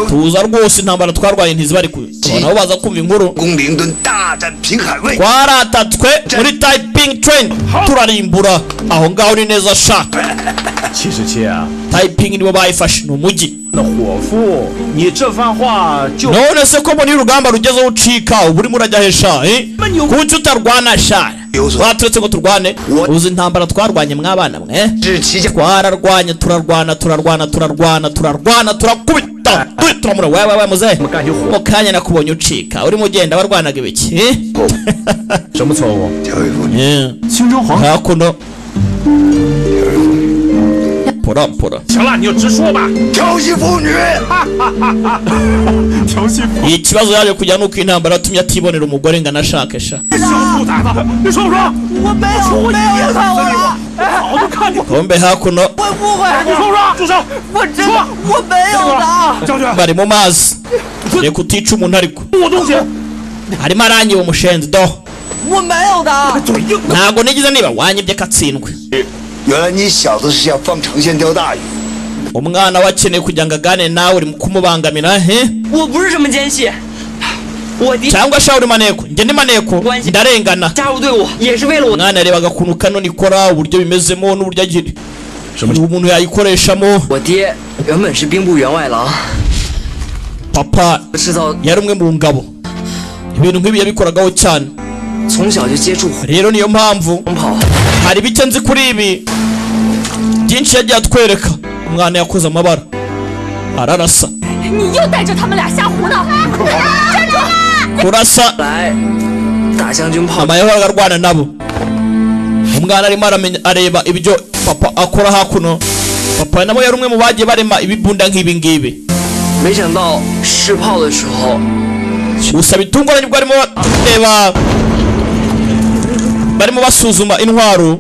tuza rwose intambara twarwaye ntizibari ku nabo baza kumva inkuru twaratatswe muri taiping train turarimbura aho ngaho ni neza sha taiping nibo bayifashe ni umujyi none se ko mbona iyo urugamba rugezeho ucika uba urimo urajya he sha eh? kuki utarwana sha waturetse ngo turwane uzi intambara twarwanye mwabana mwe twararwanye turarwana turarwana turarwana turarwana turakubita down do it turamura wawe wawe muzehe mu kanya nakubonye ucika urimo ugenda warwanaga ibiki eh? Yeah. hakuno pura pura 行了，你就直说吧。调戏妇女，调戏妇 ikibazo yaje kujya nuko intambara yatumye atibonera umugore ngo anashakesha 小兔崽子，你说不说？我没有，没有看我了，我早就看见。 hombe hakuno 我不会，你说不说？住手！我真我没有的。将军， bari mu mazi reka utica umuntu ariko 我东西， arimo arangiye umushenzi do 我没有的。 ntabwo nigeze niba wanyibye katsindwe 原来你小子是想放长线钓大鱼。 umwana we akeneye kugira ngo agane nawe uri mu kumubangamira he 我不是什么奸细，我的 cyangwa shaho uri maneko njye ni maneko ndarengana 加入队伍也是为了我。 umwana yarebaga akuntu kano ikora uburyo bimezemo n'uburyo agira umuntu yayikoreshamo 我爹原本是兵部员外郎， papa 制造 yari umwe mu ngabo ibintu nk'ibi yabikoragaho cyane rero niyo mpamvu hari bike nzi kuri ibi byinshi yagiye atwereka umwana yakoze amabara ararasa 你又带着他们俩瞎胡闹！站住！ kurasa mama yahoraga arwana nabo umwana arimo aramenya areba ibyo papa akora hakuno papa nabo yari umwe mu bagiye barema ibibunda nk'ibi ngibi 没想到试炮的时候， gusa bitunguranye ubwo barimo bareba barimo basuzuma intwaro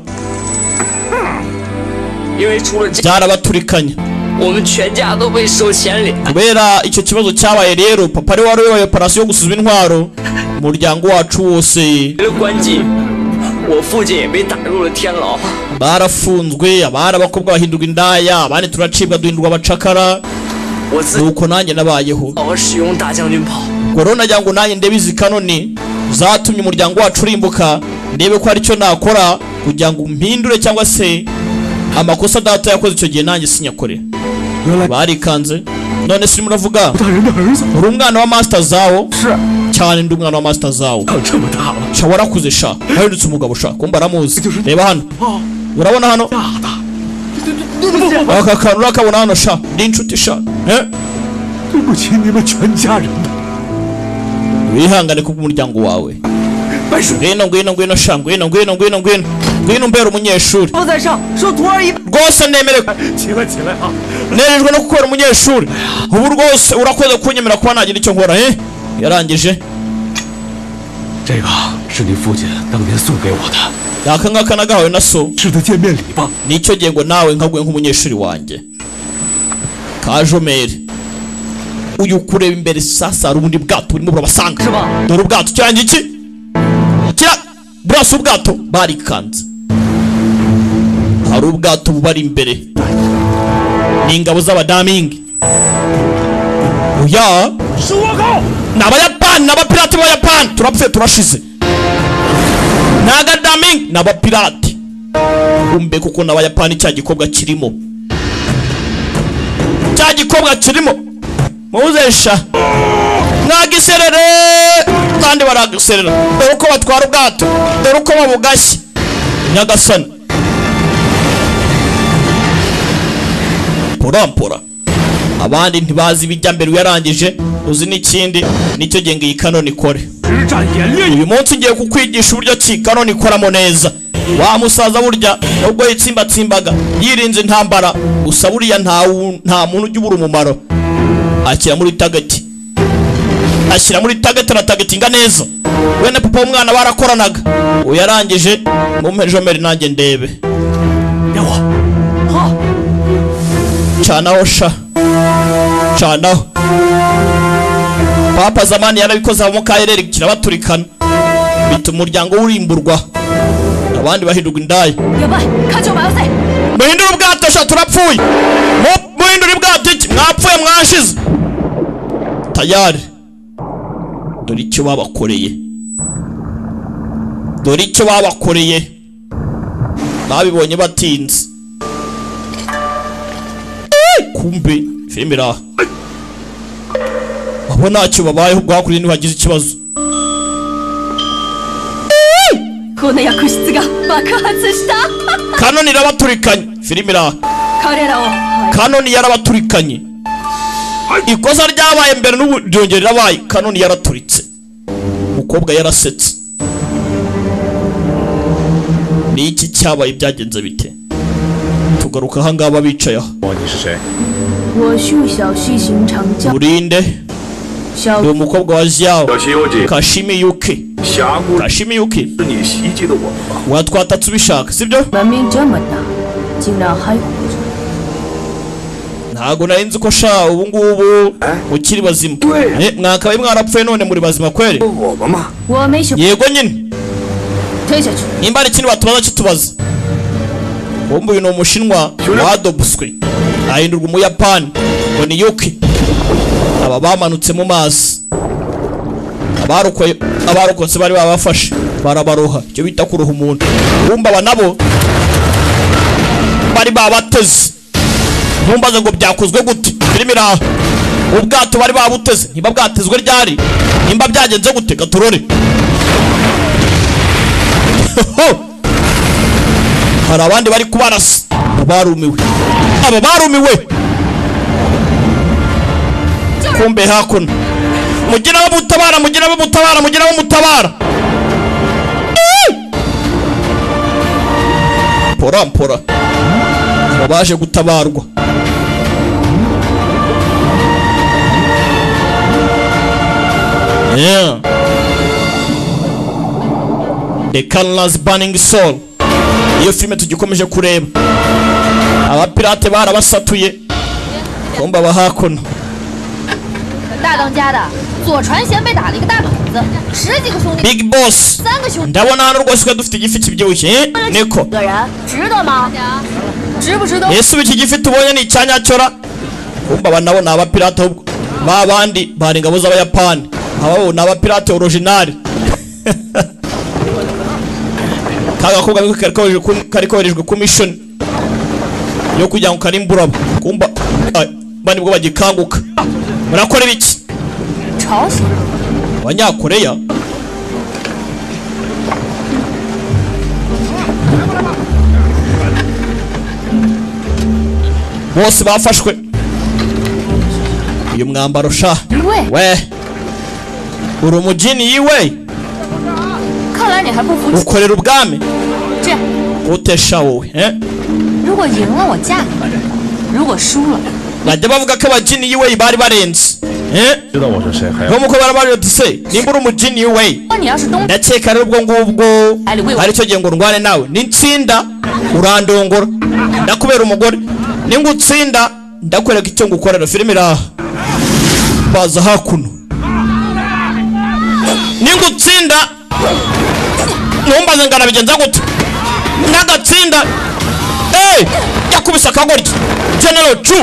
因为出了这， byarabaturikanye 我们全家都被收钱里。 kubera icyo kibazo cyabaye rero papa ari wari wayoboye operasiyo yo gusuzuma intwaro umuryango wacu wose 为了关机，我父亲也被打入了天牢。 barafunzwe abari abakobwa bahindurwa indaya abandi turacibwa duhindurwa abacakara nuko nanjye nabayeho 我使用大将军炮， gorona nagira ngo nanjye ndebe izi kanoni zatumye umuryango wacu urimbuka ndebe ko hari icyo nakora kugira ngo umpindure cyangwa se amakosa data yakoze icyo gihe nanjye sinyakore barikanze none si muravuga uri umwana wa masita zawo cyane ndi umwana wa masita zawo sha warakuze sha wahindutse umugabo sha kumba aramuzi reba hano urabona hano aka kantu urakabona hano sha ndi inshuti sha eh? 对不起你们全家人的。 wihangane kubwo umuryango wawe ngwino ngwino ngwino sha ngwino ngwino ngwino ngwino ngwino umbera umunyeshuri 不在上，说徒儿一拜。 rwose nemerewe nerejwe no gukora umunyeshuri ubu rwose urakoze kunyemera kuba nagira icyo nkora eh yarangije 这个是你父亲当年送给我的， aka ngaka nagahawe na so 是他见面礼吧？ nicyo gihe ngo nawe nkaguye nk'umunyeshuri wanjye kajomeri uyu kureba imbere sasa hari ubundi bwato burimo burabasanga dore ubwato cyangwa iki kira burasa ubwato barikanze hari ubwato bubari imbere ni ingabo z'abadamingi oya 是倭寇， ni abayapani ni abapirati b'abayapani turapfuye turashize ni agadamingi ni abapirati umbe kuko ni abayapani cya gikobwa kirimo cya gikobwa kirimo muzesha mwagiserere kandi baragiserera dore uko batwara ubwato dore uko babugashye nyagasani porampora abandi ntibazi ibijya mbere uyarangije uzi n'ikindi nicyo gihe ngo iyi kanoni ikore 实战演练。 uyu munsi ngiye kukwigisha uburyo ki kanoni ikoramo neza wa musaza burya nubwo yitsimbatsimbaga yirinze intambara gusa buriya nta wu- nta muntu ujya ubura umumaro ashyira muri tageti ashyira muri tageti aratagetinga neza wene papa w'umwana barakoranaga uyarangije mumpe jomeri nanjye ndebe canaho sha canaho papa zamani yarabikoze abamo kaherere kirabaturikana bituma umuryango wurimburwa abandi bahindurwa indaya 员外，看救马要塞！ muhindure ubwato sha turapfuye Mu- muhindure ubwato iki mwapfuye mwashize tayari dore icyo babakoreye dore icyo babakoreye babibonye batinze Eh, kumbe filime iri aha abo ntacyo babayeho ubwo hakurya ntibagize ikibazo この薬室が爆発した kanoni irabaturikanye filime iri aha 彼らを kanoni yarabaturikanye ikosa ryabaye mbere n'ubu ryongera rirabaye kanoni yaraturitse umukobwa yarasetse ni iki cyabaye byagenze bite tugaruka ahangaha bicaye aho 我恕小西寻常教 burinde ni umukobwa wa ziyawo kashimi yuki kashimi yuki watwatatse ubishaka sibyo 门命这么大，竟然还活着。 ntago nari nzi ko sha ubu ngubu ukiri bazima Eh, mwakabaye mwarapfuye none muri bazima kweli 我没什么， yego nyine 推下去。 nimba hari ikindi watubaza cyo tubaza wumva uyu ni umushinwa wadobuswe ahindurwa umuyapani ngo ni yuki aba bamanutse mu mazi abarokwe- abarokotse bari babafashe barabaroha icyo bita kuruha umuntu wumva aba nabo bari babateze ntumbaze ngo byakozwe gute birimo iraha ubwato bari babuteze niba bwatezwe ryari nimba byagenze gute gaturore ho hari abandi bari kubarasa abarumiwe abo barumiwe kumbe hakuno mugira abo mutabara mugira abo mutabara mugira abo mutabara pora pora aba baje gutabarwa yeah the colors burning soul iyo filime tugikomeje kureba abapirate barabasatuye kumba aba hakuno 大当家的左传贤被打了一个大膀子，十几个兄弟 big boss 三个兄弟 ndabona hano rwose ko dufite igifi kibyibushye eh? niko 个人，值得吗？值不值得？ yesu iki gifi tubonye ni icyanyacyora kumba aba nabo ni abapirate ahubwo ba bandi bari ingabo z'abayapani ababo ni abapirate orojinari ka gakobwa niko kari koherejwe ku- kari koherejwe ku mishoni yo kugira ngo karimburamo kumba ah, bandi bwo bagikanguka murakora ibiki 吵死了！ abanyakoreya bose bafashwe uyu mwambaro sha we uri umugeni yiwe 看来你还不服气。 ukorera ubwami 这样， gute sha wowe eh? 如果赢了我嫁给你，如果输了， bajya bavuga ko abageni yiwe bari barenze eh? nk'uko barabaje bati se nimba uri umugeni yiwe 那你要是东， ndakeka rero ubwo ngubwo ari cyo gihe ngo ndwane nawe nitsinda urandongora ndakubera umugore ningutsinda ndakwereka icyo ngukorera filime iraha baza hakuno ningutsinda ntumbaze ngo arabigenza gute nagatsinda eee yakubise akagoryi general cu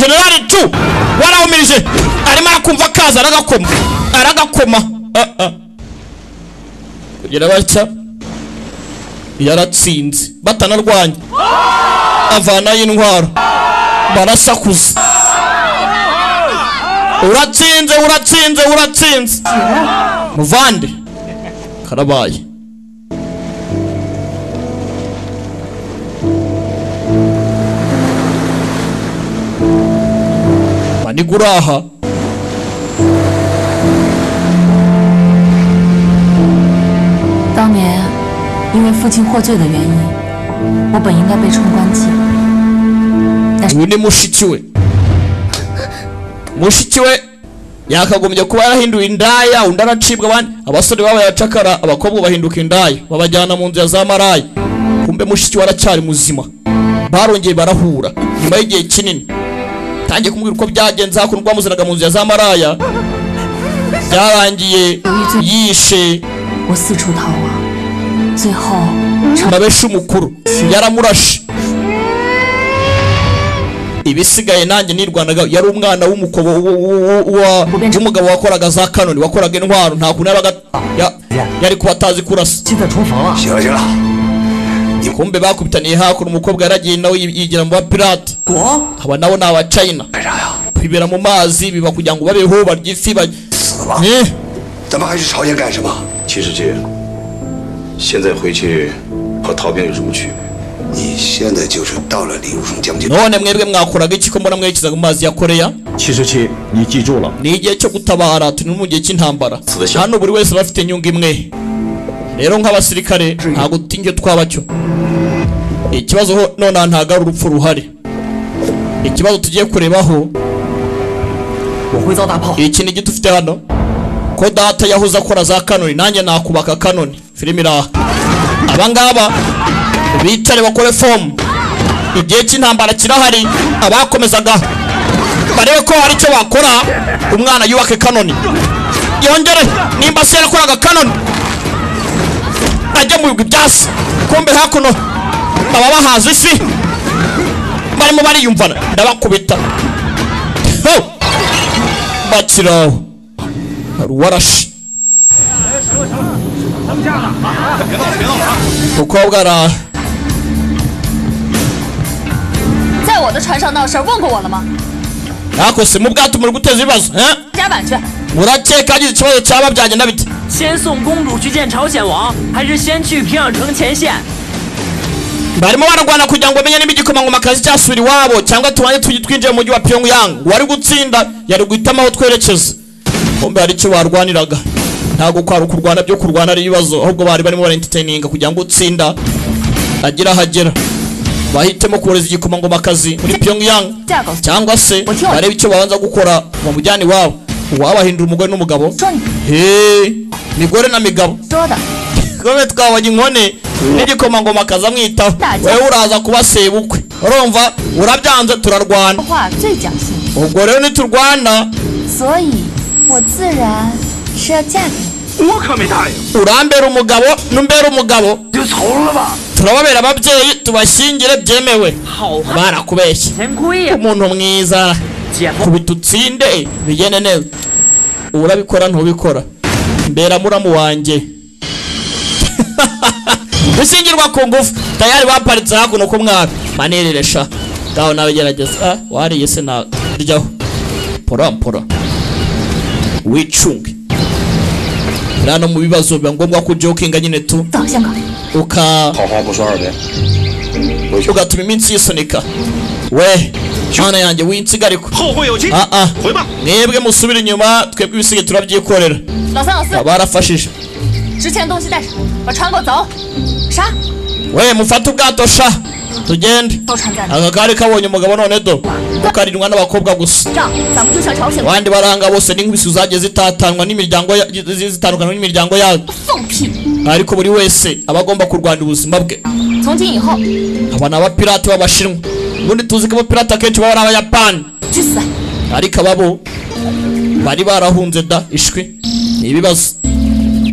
generali cu warahumirije arimo arakumva akaza aragakoma aragakoma Ah, ah. kugira batya yaratsinze batanarwanya avanayo intwaro barasakuza uratsinze uratsinze uratsinze muvande karabaye maniguraha 当年因为父亲获罪的原因，我本应该被冲关机。 uyu ni mushiki we mushiki we yakagombye kuba yarahinduye indaya undi aracibwa abandi abasore baba yacakara abakobwa bahinduka indaya babajyana mu nzu ya za maraya kumbe mushiki we aracyari muzima barongeye barahura nyuma y'igihe kinini tangiye kumubwira uko byagenze hakuno rwamuzanaga mu nzu ya za maraya byarangiye yishe mabesha umukuru yaramurashe ibisigaye nanjye nirwanaga yari umwana w'umukobo w- w- wa- w'umugabo wakoraga za kanoni wakoraga intwaro nta kuntu yabaga ya- yari kuba atazi kurasa kumbe bakubitaniye hakuno umukobwa yaragiye nawe yi- yigira mu bapirate aba nabo ni abacayina kwibera mu mazi biba kugira ngo babeho barye ifi ba- Eh. 咱们还去朝鲜干什么？其实这，现在回去和逃兵有什么区别？ 你现在就是到了林荣将军。 none mwebwe mwakoraga iki ko mbona mwerekezaga mu mazi ya koreya cishici ni kijula ni igihe cyo gutabara turi mu gihe cy'intambara hano buri wese aba afite inyungu imwe rero nk'abasirikare ntabwo tinge twaba cyo ikibazo ho nonaha ntabwo ari urupfu ruhari ikibazo tugiye kurebaho iki ni igiti ufite hano ko data yahoze akora za kanoni nanjye nakubaka kanoni filime iri aha abangaba bitare bakore fomu igihe cy'intambara kirahari abakomezaga barebe ko hari icyo bakora umwana yubake kanoni yongere nimba se yarakoraga kanoni ajya mu bigwi byasi kumbe hakuno baba bahaza isi barimo bariyumvana ndabakubita Ho! bakiraho hari uwarashe mukobwa araha 在我的船上闹事儿问过我了吗？ nakose mu bwato muri guteza ibibazo eh? 甲板去。 murakeka agize ikibazo cyaba byagenda bite 先送公主去见朝鲜王，还是先去平壤城前线？ barimo bararwana kugira ngo bamenye niba igikomangomakazi cyasubira iwabo cyangwa tubanze tugi twinjiye mu mujyi wa pyongyang uwari gutsinda yari guhitamo aho twerekeza kumbe hari icyo barwaniraga ntabwo kwari ukurwana byo kurwana ari ibibazo ahubwo bari barimo barentetininga kugira ngo utsinda agire aho agera bahitemo kohereza igikomangomakazi muri pyongyang 嫁狗。 cyangwa se barebe icyo babanza gukora bamujyane iwabo uwabahindura umugore n'umugabo he migore na migabo kome twabonye inkone n'igikomangoma akaza amwitaho wowe uraza kuba sebukwe urumva urabyanze turarwana 话最讲信， ubwo rero niturwana 所以我自然是要嫁给你。 urambera umugabo numbera umugabo turababera ababyeyi tubashyingire byemewe barakubeshye umuntu mwiza kubita utsinde bigene neza urabikora ntubikora mbera muramu wanjye gushyingirwa ku ngufu tayari baparitse hakuno ku mwana manireresha ngaho nawe gerageza Ah, wariye se naryaho porampora wicunge rero hano mu bibazo biba ngombwa ko ujokinga nyine tu uka ugatuma iminsi yisunika we mana yanjye winsigariko aa mwebwe musubire inyuma twebwe ibisigaye turabyikorera 老三、老四， barafashije 值钱的东西带上，把船给我走。啥？ we mufate ubwato sha tugende 都船在哪？ aka kari kabonye umugabo none do karindwa n'abakobwa gusa 仗咱们就上朝鲜王。 abandi baranga bose n'inkubisi zagiye zitatanwa n'imiryango ya- zi- zitandukana n'imiryango yabo 放屁！ ariko buri wese aba agomba kurwanya ubuzima bwe 从今以后， aba ni abapirate b'abashinwa ubundi tuzi ko abapirate akenshi baba ari abayapani 去死！ ariko ababo bari barahunze da ishwi ni ibibazo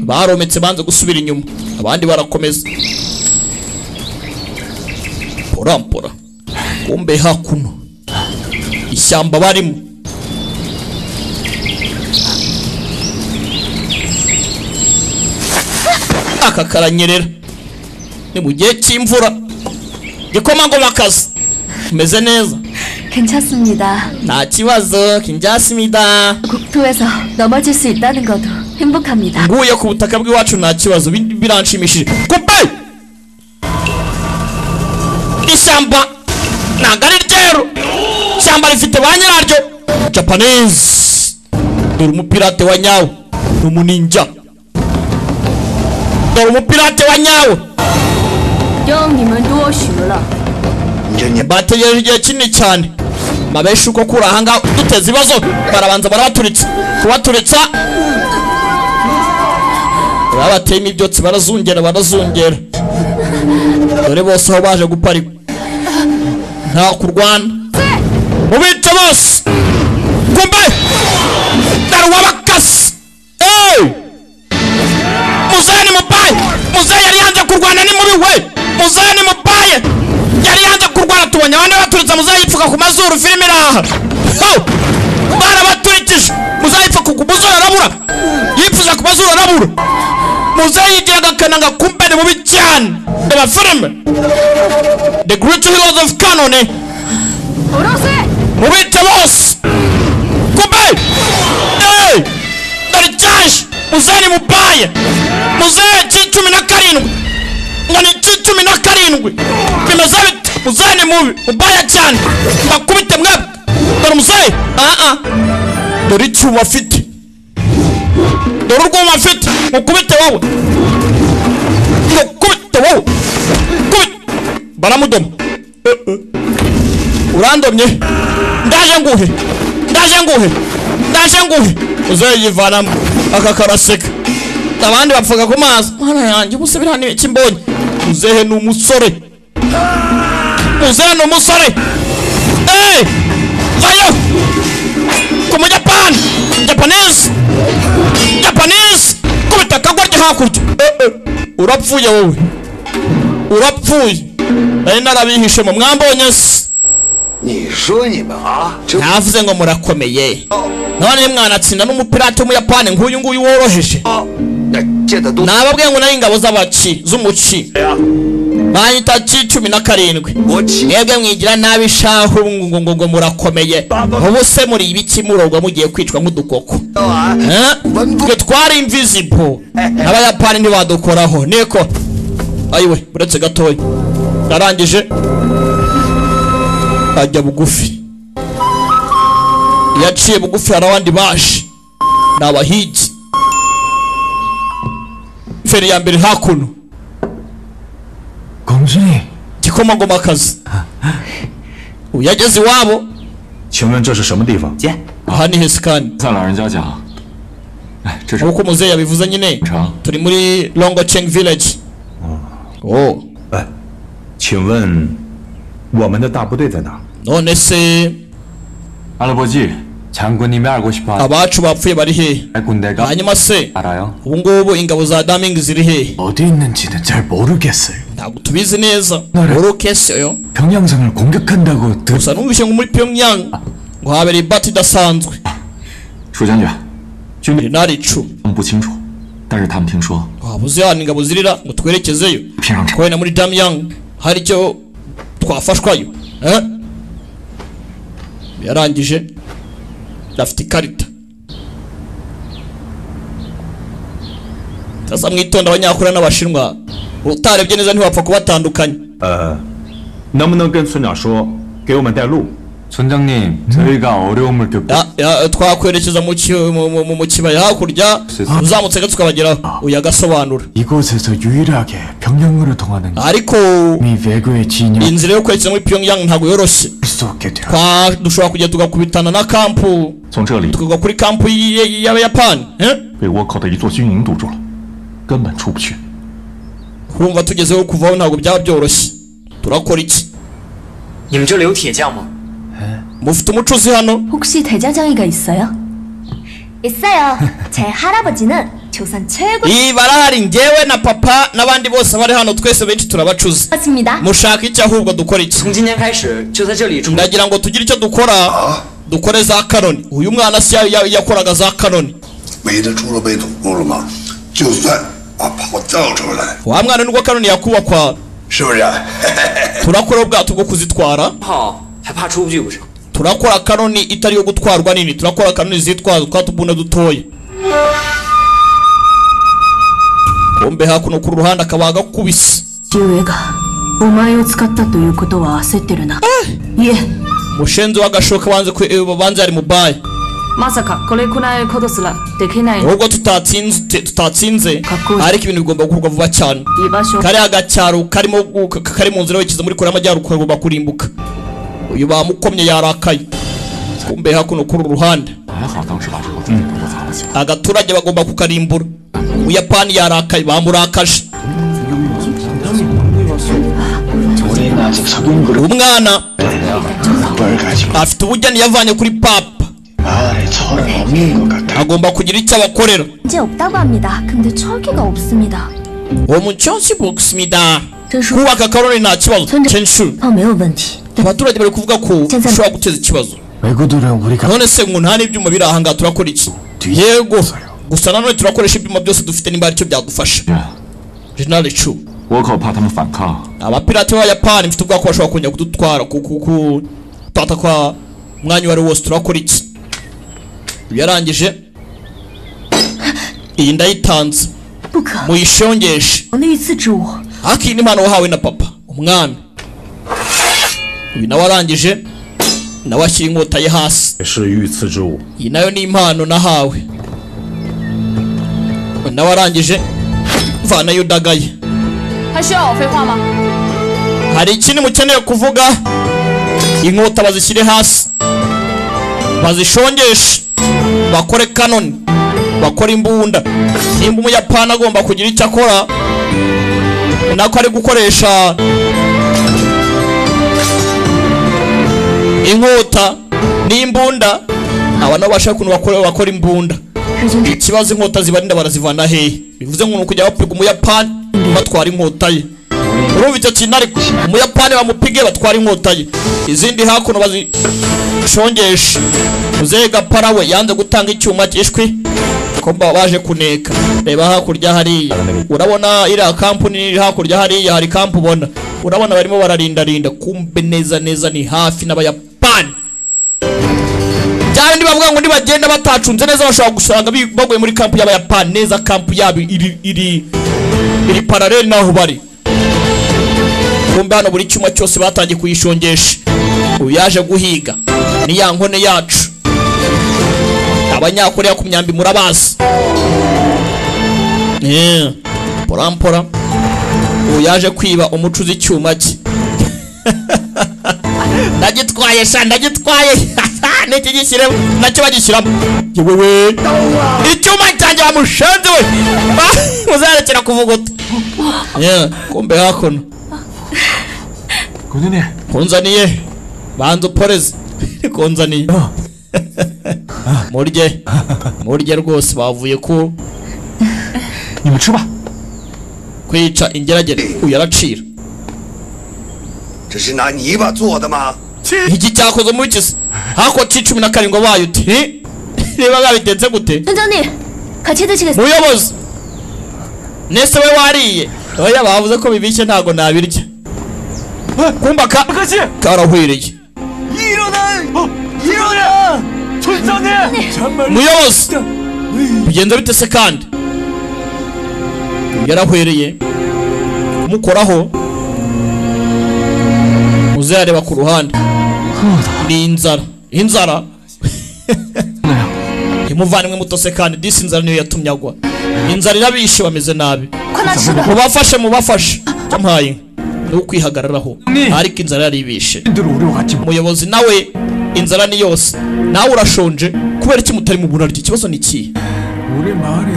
barometse banze gusubira inyuma abandi barakomeza porampora kumbe hakuno ishyamba barimo aka karanyerera ni mu gihe cy'imvura gikomangomakazi meze neza 肯恰思密达， nta kibazo kinjyasimida 土卫嫂，老妈就是一单的高头，很不堪米达。 nguye ku butaka bw'iwacu nta kibazo bi- biranshimishije kupe ishyamba ntabwo ari ryeru ishyamba rifite ba nyiraryo japanese dore umupirate wa nyawe ni umuninja dore umupirate wa nyawe 让你们多学了。 bategereje igihe kinini cyane mabeshi uko kuri ahangaha duteza ibibazo barabanza barabaturitsa kubaturitsa babateyemo ibyotsi barazungera barazungera dore bose aho baje guparikwa nta kurwana mubice bose kumbe dore uwabakasi eee muzehe ni mupaye muzehe yari yanze kurwana ni mubi we muzehe ni mupaye yari yanze kurwana tubonye abandi baturutse muzehe yipfuka ku mazuru filime iraha barabaturikije muzehe yipfuka ku mazuru arabura yipfuza ku mazuru arabura muzehe yigiraga akananga kumbe ni mubi cyane reba filime the great heroes of canon mubice bose kumbe eee dore cyaje muzehe ni mupaye muzehe cy'icumi na karindwi ngana inshuro cumi na karindwi bimeze bite muzehe ni mubi mubaya cyane mbakubite mwebwe dore umuzehe aha dore icyuma afite dore urwuma afite mukubite wowe mukubite wowe mukubite baramudoma Eh, eh. urandomye ndaje nguhe ndaje nguhe ndaje nguhe muzehe yivanamo aka karaseka abandi bapfaga ku maso mana yanjye ubu se biriya ni iki mbonye muzehe ni umusore muzehe ni umusore eee vayo ku mujyapani japanese japanese kubita akagwa ryo hakurya Eh, eh. urapfuye wowe urapfuye nari narabihishe mu mwambonye se ntavuze ngo murakomeye none mwanatsinda n'umupirati w'umuyapani nk'uyu nguyu woroheje nababwiye ngo nari ingabo z'abaci z'umuci banyita ci cumi na karindwi mwebwe mwigira nabi shahu ngo ngo ngo murakomeye ubu se muri ibiki murogwa mugiye kwicwa nk'udukoko Eh? twe twari invisible abayapani ntibadukoraho niko ayiwe uretse gatoya narangije ajya bugufi iyo aciye bugufi hari abandi baje ni abahigi feri ya mbere hakuno gikomagomakazi uyu yageze iwabo 请问这是什么地方？姐， aha ni hesikani 在老人家家。哎，这是 nk'uko muzehe yabivuze nyine turi muri longo cheng village 哦。哎，请问我们的大部队在哪？ none se 阿拉伯记，强国你们二国去吧。 abacu bapfuye bari hehe hanyuma se 알아요? ubu ngubu ingabo za damingi ziri hehe 어디 있는지는 잘 모르겠어요. ntabwo tubizi neza borokesiyo 평양성을 공격한다고 들. gusa numvise ngo muri pyongyang ngo habera ibati idasanzwe 楚将军， 军队哪里处？ 我们不清楚，但是他们听说 waba uzi ahantu ingabo zirira ngo twerekezeyo 平壤 kubera na muri damyang hari icyo twafashwayo eh? yarangije afite ikarita sasa mwitonda abanyakura n'abashinwa utarebye neza ntiwapfa kubatandukanya 呃，能不能跟村长说给我们带路？村长您， 저희가 어려움을 겪고 Ya- ya- twakwerekeza mu ki- mu- mu- mu- mu kibaya hakurya uzamutse gato tukabageraho uyu agasobanura 이곳에서 유일하게 병영어로 통하는 ariko 미 외교의 진영 inzira yo kwerekeza muri pyongyang ntabwo yoroshye Twa- dushobora kujya tugakubitana na kampu 从这里 tukagwa kuri kampu y- y- y'abayapani eh? 被倭寇的一座军营堵住了，根本出不去。 urumva tugezeho kuvaho ntabwo byaba byoroshye turakora iki 你们这里有铁匠吗？ mufite umucuzi hano 혹시 대장장이가 있어요? 있어요. 제 할아버지는 조선 최고 iyi barahari ngewe na papa n'abandi bose bari hano twese benshi turabacuzi 맞습니다. mushaka iki ahubwo dukora iki ndagira ngo tugire icyo dukora dukore za kanoni uyu mwana si ya- ya- yakoraga za kanoni 围着猪肉被堵住了吗？就算把炮造出来， wa mwana nibwo kanoni yakubakwa 是不是？ turakora ubwato bwo kuzitwara 炮还怕出不去不是？ turakora kanoni itari iyo gutwarwa nini turakora kanoni zitwaza twa tubuna dutoya bombe hakuno ku ruhande akaba agakubise 父上がお前を使ったということは焦ってるな、いえ mushenzi w'agashoka banze kwe- eh, banze yari mubaya まさかこれくらいことすらできない nubwo tutatsinze te- tutatsinze ariko ibintu bigomba gukorwa vuba cyane 居場所 kariya gacyaro karimo gu- ka- kari mu nzira werekeza muri kure y'amajyaruguru kagomba kurimbuka uyu bamukomye yarakaye kumbe hakuno kuri uru ruhande 还好当时把这个中国砸了起来。 agaturage bagomba kukarimbura umuyapani yarakaye bamurakaje umwana afite ubugeni yavanye kuri papa agomba kugira icyo abakorera 문제 없다고 합니다. 근데 철기가 없습니다. uwo mucyonsi bogisimida kubaka karori nta kibazo kenshi abaturage bari kuvuga ko ushobora guteza ikibazo 외국들은 우리가 none se ngo nta n'ibyuma biri ahangaha turakora iki yego gusa nanone turakoresha ibyuma byose dufite nimba aricyo byagufasha jenali cu 倭寇怕他们反抗， abapirati b'abayapani mfite ubwoko bashobora kongera kudutwara ku- ku- ku- kutwata kwa umwanya uwo ari wo wose turakora iki Uyu yarangije iyi ndayitanze muyishongeshe 那一次指我 haki n'impano wahawe na papa umwami uyu nawe arangije nawe ashyira inkota ye hasi 也是御赐之物。 iyi nayo ni impano nahawe nawe arangije mvanayo udagaye 还需要我废话吗？ hari ikindi mukeneye kuvuga inkota bazishyire hasi bazishongeshe bakore kanoni bakore imbunda nimba umuyapani agomba kugira icyo akora nako ari gukoresha inkota n'imbunda aba nabo bashaka ukuntu bakora, bakora imbunda ikibazo inkota zibarinda barazivana hehe bivuze ngo ni ukujya bapiga umuyapani batwara inkota ye urumva icyo kintu ariko umuyapani bamupige batwara inkota ye izindi hakuno bazishongeshe muzehe gapara we yanze gutanga icyuma cyishwi ko ba- baje kuneka reba hakurya hariya urabona iriya kampuni iri hakurya hariya hari kampu ubona urabona barimo bararindarinda kumbe neza neza ni hafi n'abayapani bya bindi bavuga ngo nibagenda batacunze neza bashobora gusanga bi- baguye muri kampu y'abayapani neza kampu yabo iri iri iri paraleli n'aho bari kumbe hano buri cyuma cyose batangiye kuyishongesha ubu yaje guhiga ni ya nkone yacu abanyakoreya ku myambi murabazi Yeah. porampora ubu yaje kwiba umucuzi icyuma cye ndagitwaye sha ndagitwaye niki gishyiremo nacyo bagishyiramo yewewe icyuma cyanjye bamushenze we muzarekera kuvuguta Yeah, kumbe hakuno 군인이 kunzaniye banza uporeze kunzaniye murye murye rwose bavuye ku imicuba kwica ingeragere uyaracira 这是拿泥巴做的吗？ iki cyakoze mu bikisi hako ci cumi na karindwi wayo uti "Hi, reba babitetse gute 村长你可切的这个 muyobozi nese we wariye oya bavuze ko bibishye ntago nabirya kumba ka karahwiriye 일어나! 일어나! 촌장님! muyobozi bigenze bite se kandi yarahwereye kumukoraho muzareba ku ruhande ni inzara inzara ntimuvane mutose kandi disi inzara niyo yatumye agwa inzara irabishe bameze nabi mubafashe mubafashe cyamuhaye inka ni ukwihagararaho ariko inzara yaribishe umuyobozi nawe inzara ni yose nawe urashonje kubera iki mutari mu buraryo ikibazo ni ikihe 우리 마을에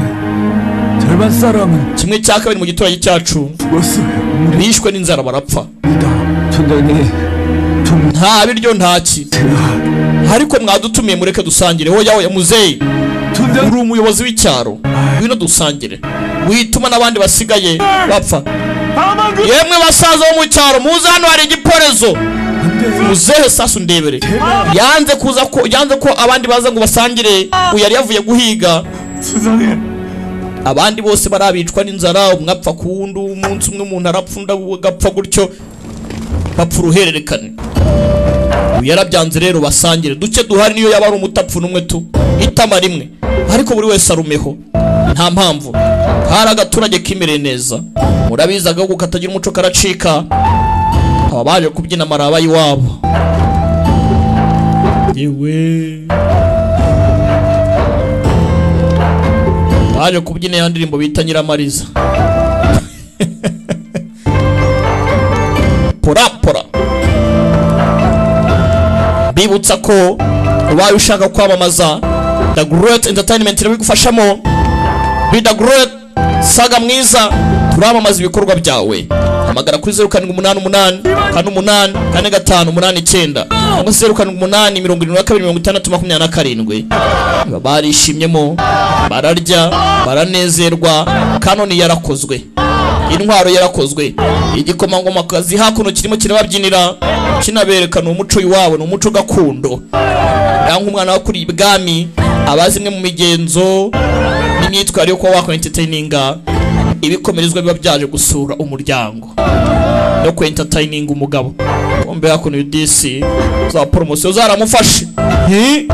절반 사람은 kimwe cya kabiri mu giturage cyacu bishwe n'inzara barapfa nta biryo ntaki ariko mwadutumiye mureke dusangire hoya hoya muzeyi uri umuyobozi w'icyaro wino dusangire wituma n'abandi basigaye bapfa yemwe basaza bo mu cyaro muze hano hari igiporezo muzehe sasu ndebere yanze kuza ko yanze ko abandi baza ngo basangire uyu yari yavuye guhiga abandi bose barabicwa n'inzara umwe apfa ku wundi umunsi umwe umuntu arapfa undi agapfa gutyo bapfa uruhererekane uyu yarabyanze rero basangire duke duhari niyo yaba ari umutapfu n'umwe tu itama rimwe ariko buri wese arumeho nta mpamvu hari agaturage kimereye neza murabizi agahugu katagira umuco karacika aba baje kubyina maraba iwabo yewe baje kubyina ya ndirimbo bita nyiramariza porapora bibutsa ko ubaye ushaka kwamamaza the great entertainment irabigufashamo be the great saga mwiza turamamaza ibikorwa byawe hamagara kuri zeru karindwi umunani umunani kane umunani kane gatanu umunani icyenda cyangwa se zeru karindwi umunani mirongo irindwi na kabiri mirongo itandatu makumyabiri na karindwi Baba barishimyemo bararya baranezerwa kanoni yarakozwe intwaro yarakozwe igikomangomakazi hakuno kirimo kirababyinira kinaberekana umuco iwabo ni umuco gakondo ya nk'umwana wakuriye ibwami abazi imwe mu migenzo n'imyitwarire yo kuba wakora entertaininga ibikomerezwa biba byaje gusura umuryango no ku entertaininga umugabo kumbe hakuno udisi za poromosiyo zaramufashe Hi!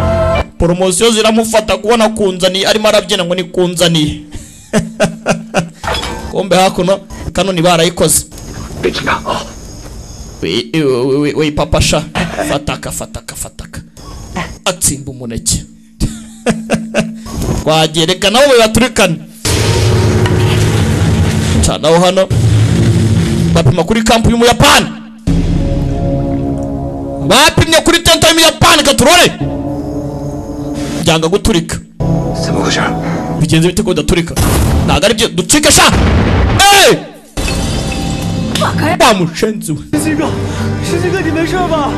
poromosiyo ziramufata kubona kunzaniye arimo arabyina ngo ni kunzaniye kumbe hakuno kanoni barayikoze we papasha fataka fataka fataka atsimba umuneke twagereka nabo bibaturikane canaho hano bapima kuri kampu y'umuyapani bapimye kuri tenta y'umuyapani katurore byanga guturika bigenze bite ko bidaturika ntabwo ari byo ducike sha Hey! 打开！ 大母身子， 新哥，新哥，你没事吧？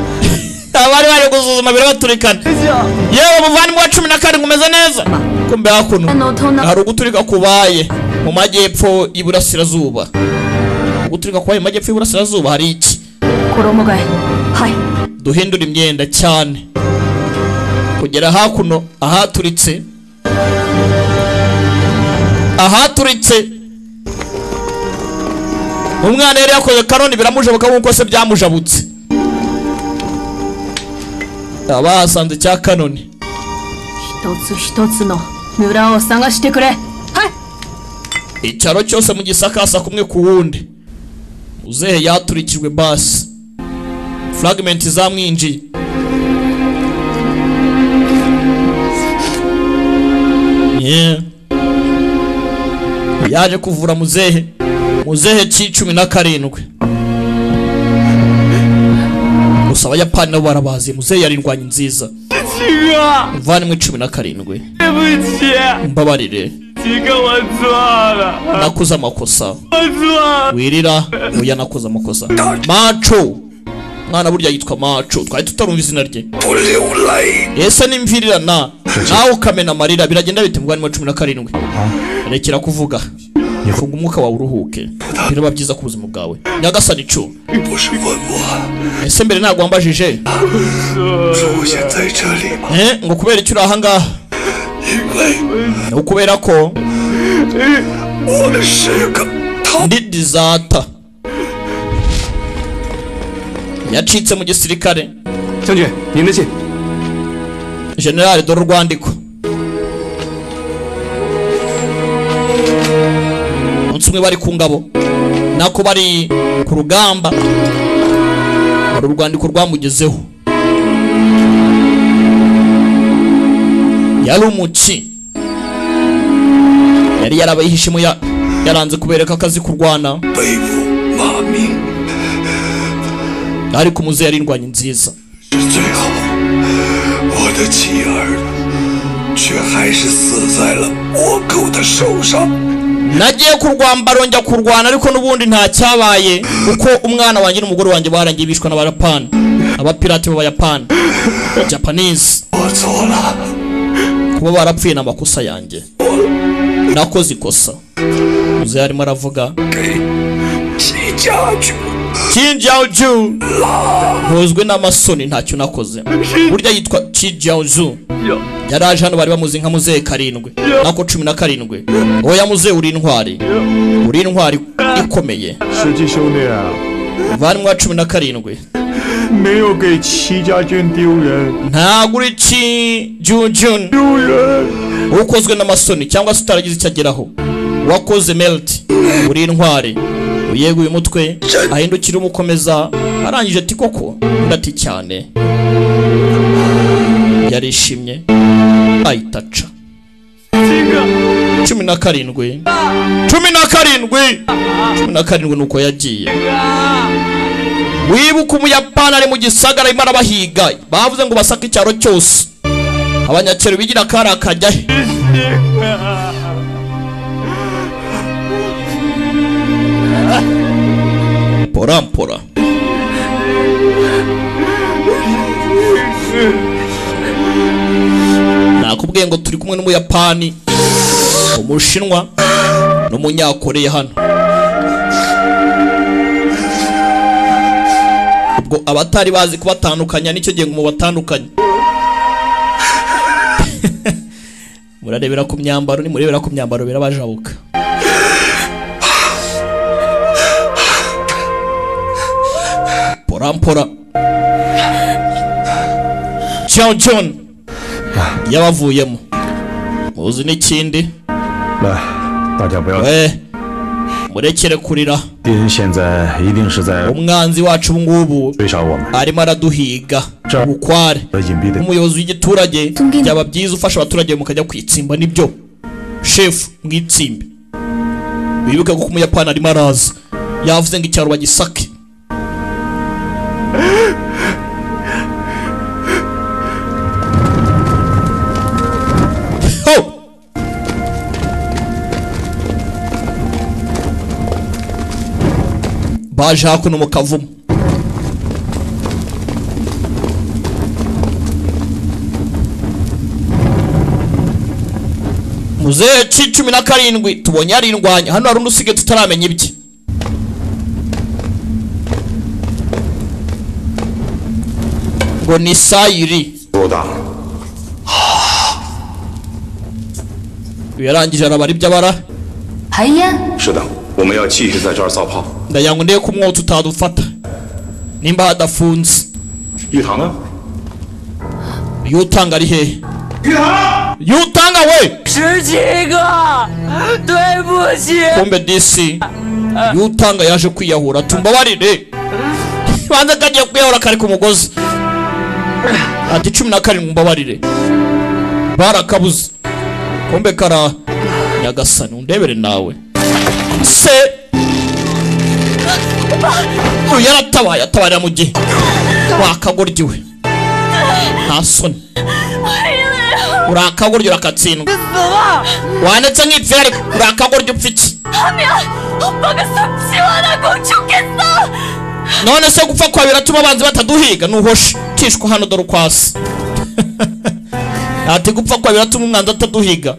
abari baje gusuzuma birabaturikana yewe muvandimwe wa cumi na kane umeze neza kumbe hakuno hari uguturika kubaye mu majyepfo y'iburasirazuba uguturika kubaye mu majyepfo y'iburasirazuba hari iki koromogaye hayi duhindura imyenda cyane kugera hakuno ahaturitse ahaturitse umwana yari yakoze kanoni biramujabuka nk'uko se byamujabutse abahasanze cya kanoni 一つ一つの村を探してくれはい icyaro cyose mu gisakasa kumwe ku wundi uzehe yaturikijwe basi fragment zamwinjiye Yeah. yaje kuvura muzehe muzehe cy'icumi na karindwi gusa abayapani nabo barabazi muzehe yari indwanyi nziza 七哥， muvandimwe cumi na karindwi 对不起， mbabarire 七哥，我错了， nakoze amakosa 我错了。 wirira oya nakoze amakosa maco mwana burya yitwa maco twari tutarumva izina rye ese nimvirirana nawe ukamena amarira biragenda bite muvandimwe cumi na karindwi rekera kuvuga funga umwuka wawe uruhuke biraba byiza ku buzima bwawe nyagasani icu ese mbere ntabwo wambajije 说我现在这里吗？ Eh, ngo kubera icyo uri ahangaha 因为 ni ukubera ko 我是个 ndi dizata yacitse mu gisirikare 将军，您的信。 generale dore urwandiko umunsi umwe bari ku ngabo nako bari ku rugamba hari urwandiko rwamugezeho yari umuci yari yarabayihishemo ya- yaranze kubereka akazi kurwana 背负骂名 ariko umuze yari indwanyi nziza 是最后，我的妻儿却还是死在了倭寇的手上。 nagiye kurwamba rongera kurwana ariko n'ubundi nta cyabaye kuko umwana wanjye n'umugore wanjye barangiye bishwa n'abayapani abapirate b'abayapani japanese 我错了， kuba barapfuye ni amakosa yanjye nakoze ikosa muze yarimo aravuga 给齐家军 Qin Jiaoju ntuzwi n'amasoni ntacyo nakoze burya yitwa Qin Jiaoju yari aje hano bari bamuzi nka muzehe karindwi nako cumi na karindwi oya muzehe uri intwari uri intwari ikomeye 石矶兄弟啊， muvandimwe wa cumi na karindwi 没有给戚家军丢人， ntabwo uri Qin Jiaoju ukozwe n'amasoni cyangwa se utaragize icyo ageraho wakoze melti uri intwari uyeguye umutwe ahindukira umukomeza arangije ati koko undi ati cyane yarishimye ahita aca cumi na karindwi cumi na karindwi cumi na karindwi nuko yagiye wibuka umuyapani ari mu gisagara arimo arabahiga bavuze ngo basake icyaro cyose abanyakero bigira kari akajya he mpora mpora nakubwiye ngo turi kumwe n'umuyapani umushinwa n'umunyakoreya hano ubwo abatari bazi kubatandukanya nicyo gihe ngo mubatandukanye murarebera ku myambaro nimurebera ku myambaro birabajabuka porampora john john yabavuyemo muzi n'ikindi 来，大家不要 we murekere kurira 敌人现在一定是在 umwanzi wacu ubu ngubu 追杀我们， arimo araduhiga ubukware 和隐蔽的 umuyobozi w'igiturage byaba byiza ufasha abaturage mukajya kwitsimba nibyo shefu mwitsimbe wibuke ko umuyapani arimo araza yavuze ngo icyaro bagisake ho baje hakuno mu kavumu muzehe cy'icumi na karindwi tubonye yarirwanya hano hari undi usigaye tutaramenya ibye ngo ni sayiri 多大？ yarangije arabara ibyo abara 排烟。 是的，我们要继续在这儿造炮。 ndagira ngo ndebe ko umwotsi utadufata nimba hadafunze 玉堂呢？ yutanga ari hehe 宇航， yutanga we 十七个，对不起， kumbe disi yutanga yaje kwiyahura tumbabarire banza kagiye kwiyahura kari ku mugozi ati cumi na karindwi mbabarire barakabuze kumbe kara nyagasani undebere nawe se uyu yaratabaye atabarira mu gihe wakagoryiwe nta soni urakagorya urakatsindwa 死了！ wanditse nk'ipfira ariko urakagorya upfa iki 阿明，我把个生气我的公主给杀！ none se gupfa kwawe biratuma abanzi bataduhiga nuhoshe tishwa hano dore ukwasi ati gupfa kwawe biratuma umwanzi ataduhiga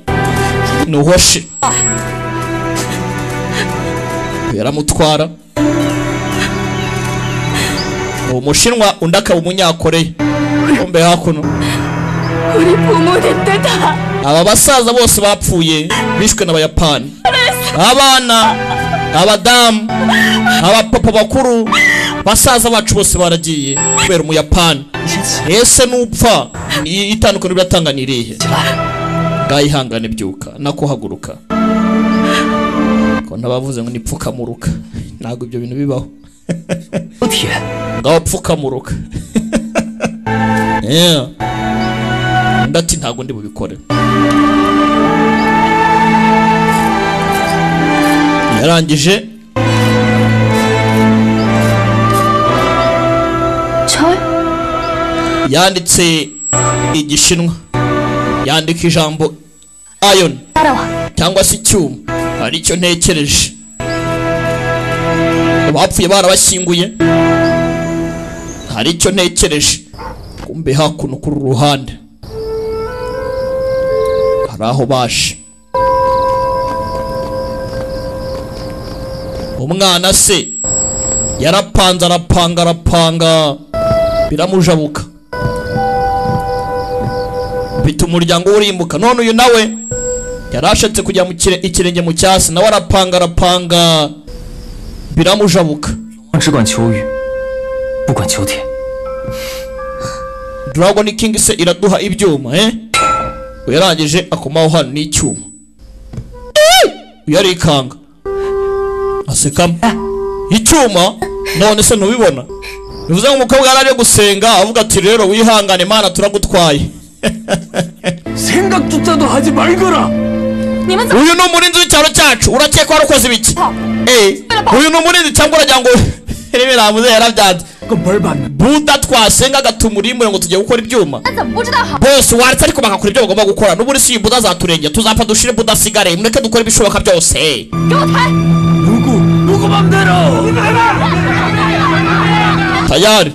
nuhoshe yaramutwara ni umushinwa undi akaba umunyakoreya kumbe hakuno uri bumuri teta aba basaza bose bapfuye bishwe n'abayapani abana abadamu abapapa bakuru basaza bacu bose baragiye kubera umuyapani ese nupfa i- itandukano riratanga ni irihe ngayihangane byuka nakuhaguruka ko ntabavuze ngo nipfukamuruka ntabwo ibyo bintu bibaho ngaho pfukamuruka Yeah. undi ati ntabwo ndi bubikore yarangije yanditse igishinwa yandika ijambo ayon cyangwa se icyuma ari cyo ntekereje abapfuye barabashyinguye hari icyo ntekereje kumbe hakuno kuri uru ruhande hari aho baje umwana se yarapanze arapanga arapanga biramujabuka bituma umuryango we urimbuka none uyu nawe yari ashatse kujya mu kire- ikirenge mu cyasi nawe arapanga arapanga biramujabuka 我只管求雨，不管求天。 Dragon King se iraduha ibyuma eh yarangije akomaho hano n'icyuma yarikanga asekamo icyuma none se ntubibona bivuze ngo umukobwa yari ari gusenga avuga ati rero wihangane imana turagutwaye 생각도 따도 하지 말거라. uyu ni umurinzi w'icyaro cyacu urakeka warakoze ibiki Eh, uyu ni umurinzi cyangwa uragira ngo rebe ramuze yarabyanze buda twasenga agatuma urimbure ngo tujye gukora ibyuma 咱怎么不知道好？ bose waretse ariko bagakora ibyo bagomba gukora n'ubundi si buda zaturengera tuzapfa dushire buda asigare mureke dukore ibishoboka byose 누구 맘대로. tayari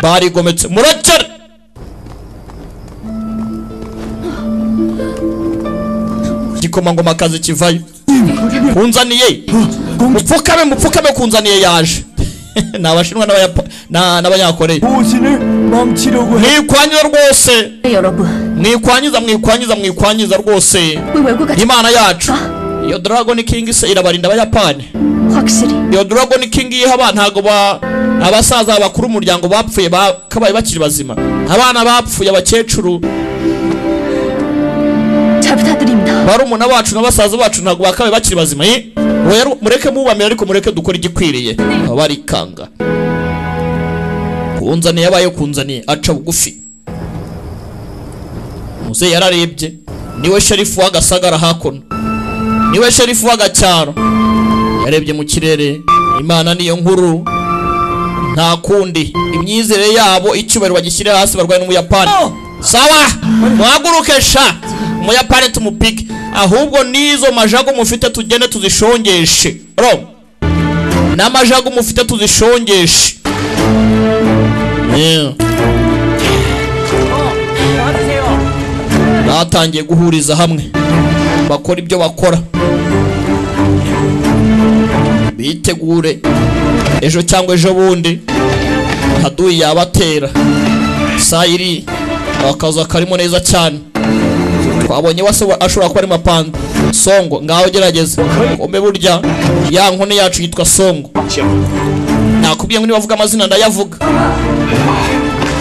barigometse murekere igikomangomakazi kivayo kunzaniye mupfukame mupfukame kunzaniye yaje ni abashinwa n'Abayapa- na- n'abanyakoreya mwikwanyiza rwose mwikwanyiza mwikwanyiza mwikwanyiza rwose imana yacu iyo dragon king se irabarinda abayapani iyo dragon king yiha ntabwo ba abasaza bakuru umuryango bapfuye bakabaye bakiri bazima abana bapfuye abakecuru barumuna bacu na basaza bacu ntabwo bakabaye bakiri bazima eh? Oya, mureke mubamira ariko mureke dukore igikwiriye abarikanga kunzaniye yabaye kunzaniye aca bugufi muzehe yararebye niwe sherifu w'agasagara hakuno niwe sherifu w'agacyaro yarebye mu kirere imana niyo nkuru nta kundi imyizere yabo icyubahiro bagishyire hasi barwaye n'umuyapani sawa muhaguruke sha umuyapani tumupike ahubwo n'izo majago mufite tugende tuzishongeshe ro n'amajago mufite tuzishongeshe Yeah. batangiye guhuriza hamwe bakora ibyo bakora bitegure ejo cyangwa ejo bundi haduyi yabatera saa iri akazu karimo neza cyane twabonye wese wa- ashobora kuba ari mapanda songo ngaho gerageza umbe burya ya nkone yacu yitwa songo nakubwiye ngo nibavuga amazina ndayavuga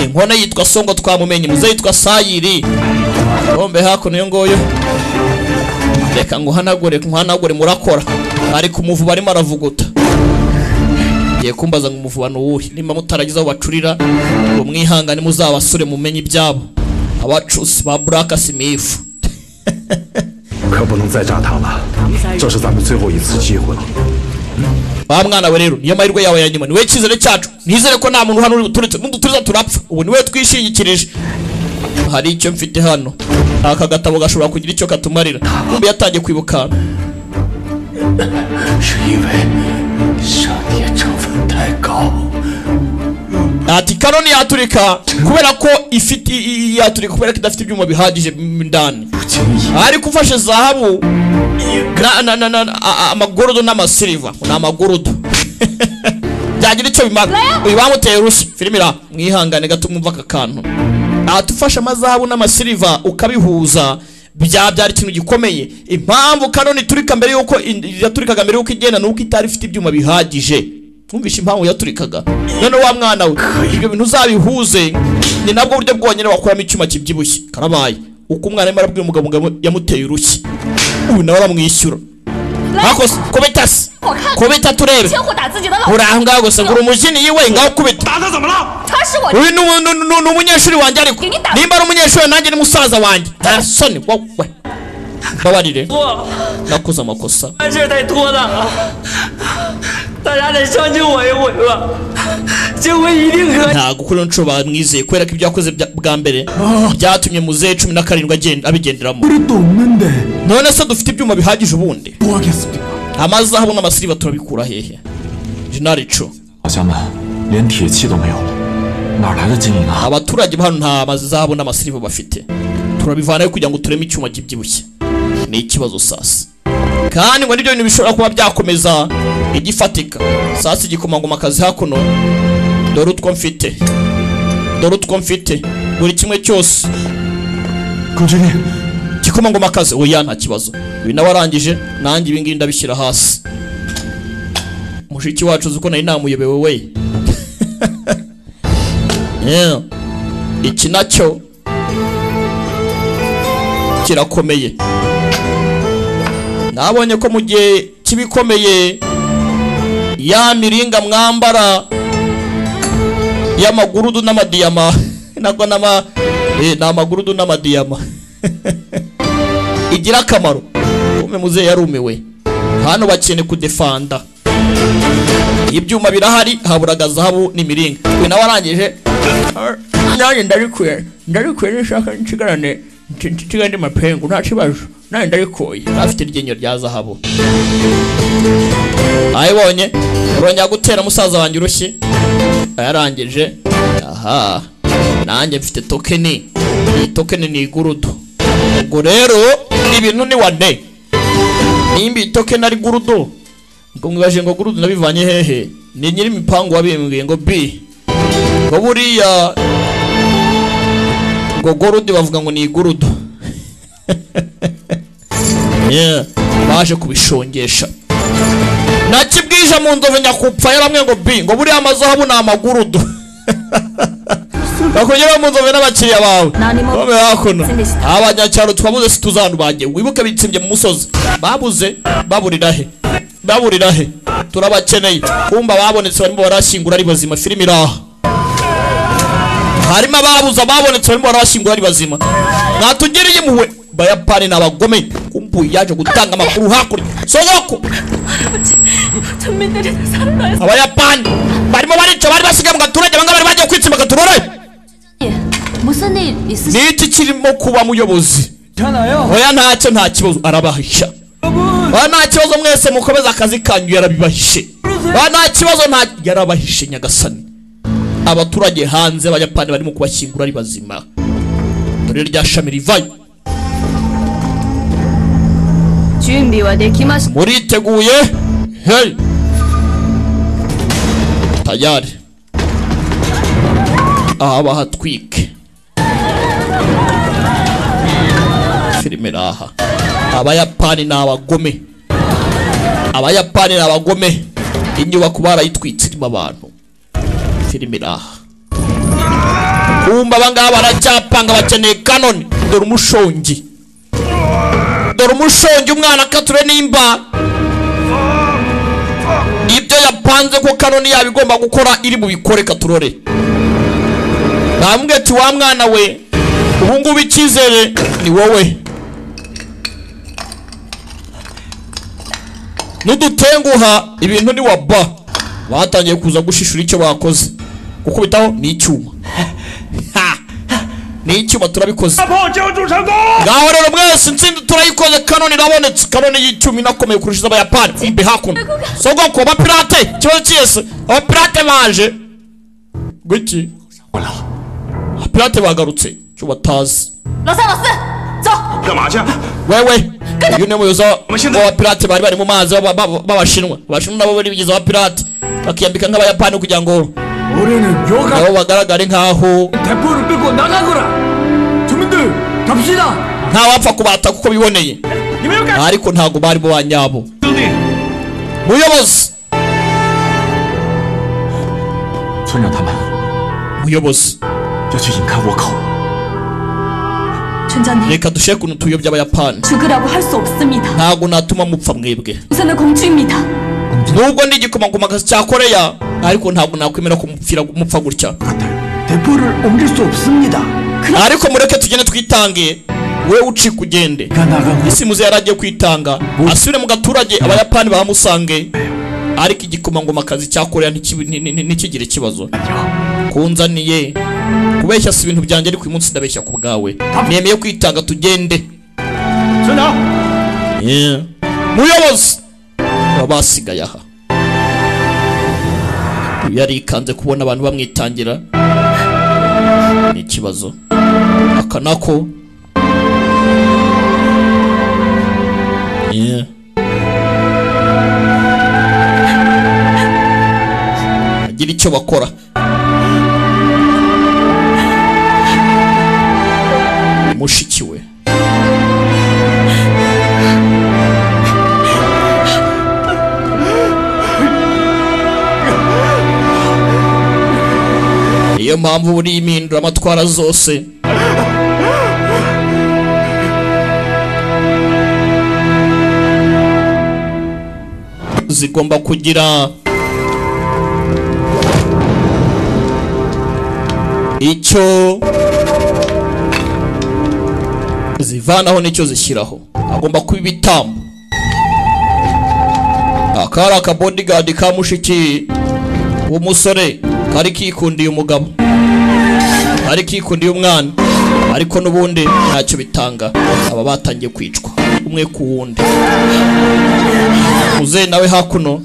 inkone yitwa songo twamumenye muze yitwa sayiri bombe hakuno iyo nguyo reka nguhanagure nguhanagure murakora ariko umuvuba arimo aravuguta ngiye kumbaza ngo umuvuba ni uwuhe nimba mutaragize aho bacurira ngo mwihangane muzabasure mumenye ibyabo abacusi ba buraka simifu 可不能再炸他了，这是咱们最后一次机会了。 wa mwana we rero niyo mahirwe yawe ya nyuma niwe cyizere cyacu nizere ko nta muntu hano uri buturutse n'uduturiza turapfa ubu niwe twishingikirije hari icyo mfite hano aka gatabo gashobora kugira icyo katumarira kumbe yatangiye kwibukana 是因为上帝成分太高。 ati kanoni yaturika kubera ko ifite i- i- yaturika kubera ko idafite ibyuma bihagije m- indani ariko ufashe zahabu na- na- na- na- a- a- amagorodo n'amasiliva ni amagorodo byagira icyo bimara uyu bamuteye urushyi firimira mwihangane gato mwumva aka kantu ati ufashe amazahabu n'amasiliva ukabihuza byabyara ikintu gikomeye impamvu kanoni iturika mbere y'uko in- yaturikaga mbere y'uko igenda ni uko itari ifite ibyuma bihagije twumvishe impamvu yaturikaga none wa mwana we ibyo bintu uzabihuze ni nabwo buryo bwonyine wakuramo icyuma kibyibushye karabaye uko umwana arimo arabwira umugabo ngo yamuteye urushyi uyu nawe aramwishyura ariko se, kubita se kubita turebe 千户打自己的老 uri aho ngaho gusa ngura umujinya iwe ngaho kubita 打他怎么了？他是我 uyu ni umu- ni- ni ni umunyeshuri wanjye ariko nimba ari umunyeshuri nanjye ni musaza wanjye nta soni wowe mbabarire 错了， nakoze amakosa 办事太拖沓了，大家得相信我一回吧，这回一定可以。 ntabwo kuri iyo nshuro bamwizeye kubera ko ibyo yakoze bya- bwa mbere byatumye muzehe cumi na karindwi agenda- abigenderamo none se dufite ibyuma bihagije ubundi amazahabu n'amasiriba turabikura hehe jenali co 老乡们连铁器都没有，哪来的金银啊？ abaturage ba hano nta mazahabu n'amasiriba bafite turabivanayo kugira ngo tureme icyuma kibyibushye ni ikibazo sasa kandi ngo nibyo bintu bishobora kuba byakomeza igifatika sasa igikomangoma akazi hakuno dore utwo mfite dore utwo mfite buri kimwe cyose continue igikomangoma akazi oya nta kibazo ibi nawe arangije nanjye ibi ngibi ndabishyira hasi mushiki wacu uzi ko nari namuyobewe we Yeah. iki nacyo kirakomeye nabonye ko mu gihe kibikomeye ya miringa mwambara y'amagurudu n'amadiyama nabwo n'ama eh, ni amagurudu n'amadiyama igira akamaro ume muzehe yarumiwe hano bakene kudefanda ibyuma birahari haburaga zahabu n'imiringa uyu nawe arangije nanjye ndabikwiye ndabikwiye nishaka nsigarane nsigane mapengu nta kibazo nanjye ndabikuye afite iryinyo rya zahabu ayibonye urongera gutera musaza wanjye urushyi yarangije aha nanjye mfite tokeni iyi tokeni ni igurudu ubwo rero ibintu ni wane nimba iyi tokeni ari gurudu ngo mwibaje ngo gurudu nabivanye hehe ni nyiri imipangu wabimbwiye ngo bi ngo buriya ngo gurudu bavuga ngo ni igurudu Yeah, baje kubishongesha nakibwije mu nzovu nyakupfa yaramwe ngo bi ngo buriya amazahabu ni amagurudu bakongera bamunzanire n'abakiriya bawe bame hakuno abanyacyaro twabuze situzi ahantu bagiye wibuke bitsimbye mu musozi babuze baburira he baburira he turabakeneye kumva babonetse barimo barashyingura ari bazima filime iri aha harimo ababuze ababonetse barimo barashyingura ari bazima mwatugereye muwe bayapani ni abagome kumbuye yaje gutanga amakuru hakurya sozoko abayapani barimo barica bari basigaye mu gaturage bangaba bari bagiye kwitsimba agaturore ni iki kirimo kuba muyobozi oya ntacyo nta kibazo arabahisha oya nta kibazo mwese mukomeza akazi kanyu yarabibahishe oya nta kibazo nta yarabahishe nyagasani abaturage hanze abayapani barimo kubashyingura ari bazima dore rya shami rivayo muriteguye hey tayari aha bahatwike filime iri aha abayapani ni abagome abayapani ni abagome inyubako barayitwitse irimo abantu filime iri aha kumva abangaba baracyapanga bakeneye kanoni dore umushongi dore umushongi umwana akature nimba ibyo yapanze ko kanoni yaba igomba gukora iri bubikore katurore namubwiye ati wa mwana we ubungubu icyizere ni wowe nudutenguha ibintu ni wa ba batangiye kuza gushishura icyo bakoze gukubitaho ni icyuma ni icyuma turabikoze ngaho rero mwese intsinzi turayikoze kanoni irabonetse kanoni y'icyuma inakomeye kurusha abayapani imbe hakuno sogoko abapirate ikibazo cyese abapirate baje guki abapirate bagarutse icyo batazi wewe uyu ni umuyobozi w'abapirate bari bari mu mazi b'abashinwa abashinwa nabo bigize abapirate bakiyambika nk'abayapani kugira ngo nabo bagaragare nk'aho ntawapfa kubata kuko biboneye ariko ntabwo bari bo banyabo muyobozi muyobozi reka dushe kuntu tuyobya abayapani ntabwo natuma mupfa mwebwe nubwo ndi igikomangomakazi cya koreya ariko ntabwo nakwemera kumupfira mupfa gutya ariko mureke tugende twitange we uci kugende isi muze yari agiye kwitanga asubire mu gaturage abayapani bahamusange ariko igikomangomakazi cya koreya ntikigire ikibazo kunzaniye kubeshya si ibintu byanjye ariko uyu munsi ndabeshya ku bwawe nemeye kwitanga tugende muyobozi baba basigaye aha yarikanze kubona abantu bamwitangira ni ikibazo aka nako agira icyo bakora mushikiwe niyo mpamvu buri impindura amatwara zose zigomba kugira icyo zivanaho n'icyo zishyiraho agomba kuba ibitambo aka ari akabodigadi ka mushiki w'umusore kari kikundiye umugabo kari kikundiye umwana ariko n'ubundi ntacyo bitanga aba batangiye kwicwa umwe ku wundi muzehe nawe hakuno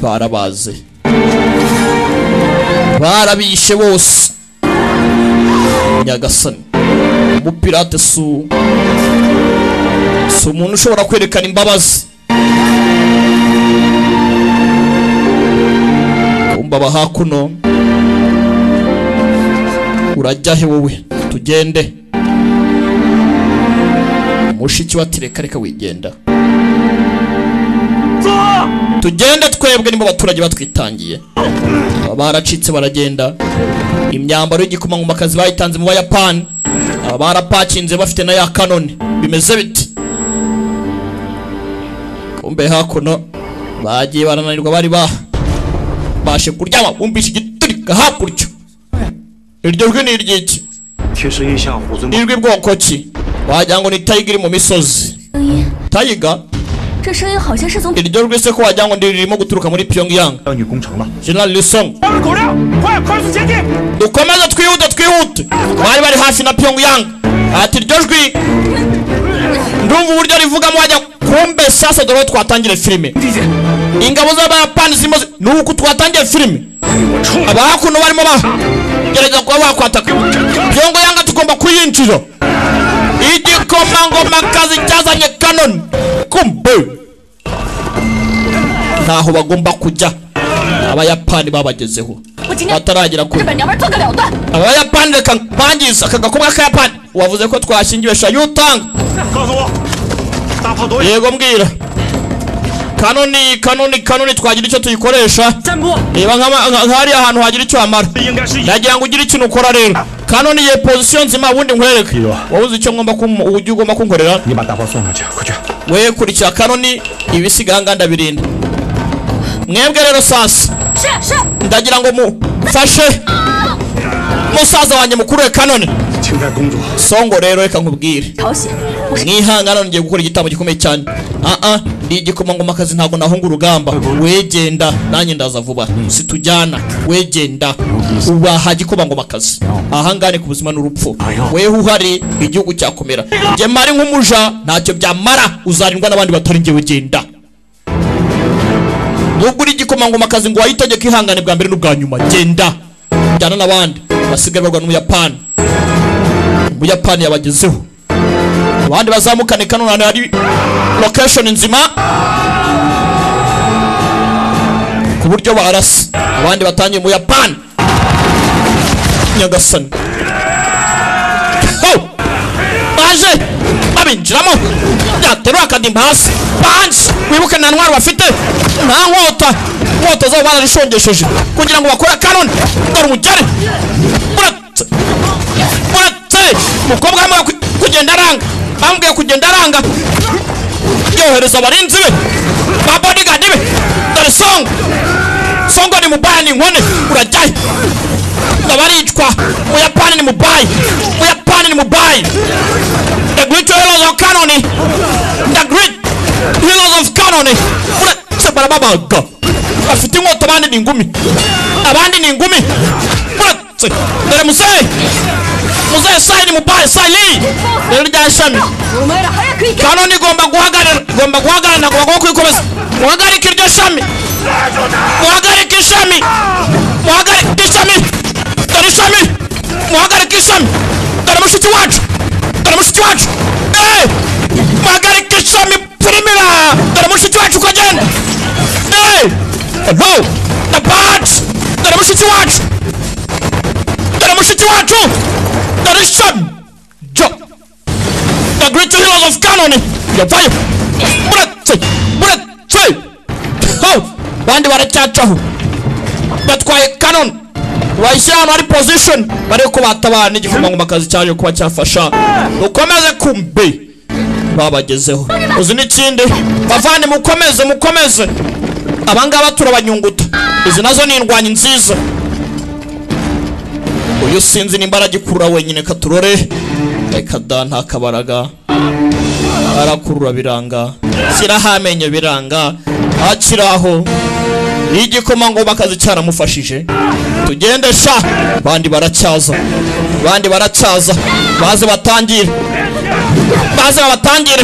barabaze barabishe bose nyagasani umupirate su si umuntu ushobora kwerekana imbabazi baba hakuno urajya he wowe tugende mushiki watireka reka wigenda tugende twebwe nibo baturage batwitangiye baracitse baragenda imyambaro y'igikomangomakazi bayitanze mu bayapani aba barapakinze bafite na ya kanoni bimeze biti kumbe hakuno bagiye barananirwa bari ba bashe kuryama bumvise igiturika hakurya iryo jwi ni iry'iki nirwo bwoko ki wagira ngo ni tayiga iri mu misozi tayiga iryo jwi se ko wagira ngo ririmo guturuka muri pyongyang general lisong dukomeze twihute twihute bari bari hafi na pyongyang ati iryo jwi ndumva uburyo rivugamo wajya kumbe sasa dore twatangire filime ingabo z'abayapani zirimo ni uku twatangiye filime abahakuno barimo bagerageza kuba bakwataka byongo yanga tugomba kuyinjira igikomangomakazi cyazanye kanoni kumbe ntaho bagomba kujya abayapani babagezeho bataragera kure abayapani reka bangiza aka gakomwa k'akayapani wavuze ko twashingiwesha yutanga yego mbwira kanoni kanoni kanoni twagira icyo tuyikoresha reba nk'ahari ahantu hagira icyo hamara nagira ngo ugire ikintu ukora rero kanoni ye pozisiyo nzima ubundi nkwereke wowe uzi icyo ngomba ujya ugomba kunkorera we kurikira kanoni ibisiganga ndabirinda mwebwe rero sasa ndagira ngo mufashe musaza wanjye mukuru we kanoni songo rero reka nkubwire mwihangana ngiye gukora igitambo gikomeye cyane aa ni igikomangomakazi ntabwo nahunga urugamba wegenda nanjye ndaza vuba situjyana wegenda ubaha gikomangomakazi ahangane ku buzima n'urupfu weho uhari igihugu cyakomera njye mari nk'umuja ntacyo byamara uzarindwa n'abandi batari njyewe genda nubwo uri igikomangomakazi ngo wayitegeke ihangane bwa mbere n'ubwa nyuma genda jyana n'abandi basigaye barwana n'ubuyapani ubuyapani yabagezeho abandi bazamukane kano ahantu hari location nzima ku buryo barasa abandi batangiye mu buyapani nyagasani baje babinjiramo byaterura akadimba hasi banji wibuke nta ntwaro bafite nta nkota inkota zabo bararishongesheje kugira ngo bakore kanoni dore umugere uretse umukobwa arimo kugenda aranga bambwiye kugenda aranga yohereza abarinzi be ba bodigadi be dore songo songo ni mubaya ni inkone urajyayo ndabaricwa muyapani ni mubayi muyapani ni mubayi the great heroes of canoni the great heroes of canoni uretse barababaga bafite inkota abandi ni ingumi abandi ni ingumi uretse dore muzehe muzehe sayini mubaye sayini rero rya shami kanoni igomba guhagarara igomba guhagarara ntabwo bagomba kuyikomeza muhagarike iryo shami muhagarike ishami muhagarike ishami dore ishami muhagarike ishami dore mushiki wacu dore mushiki wacu eee muhagarike ishami pirimira dore mushiki wacu uko agenda eee no na bati dore mushiki wacu dore mushiki wacu dore ishami jo the great heroes of canon yabayo muretse muretse ho bandi baracyacaho batwaye canon bayishyira ahantu hari position bari ko batabana n'igikomangomakazi cyaje kuba cyafasha ukomeze kumbe babagezeho uzi n'ikindi bavane mukomeze mukomeze abangaba turabanyunguta izi nazo ni indwanyi nziza uyu sinzi nimba aragikurura wenyine katurore reka da nta kabaraga arakurura biranga shyiraho amenyo biranga akiri aho igikomangoma akazi cyaramufashije tugende sha bandi baracyaza bandi baracyaza baze batangire baze babatangire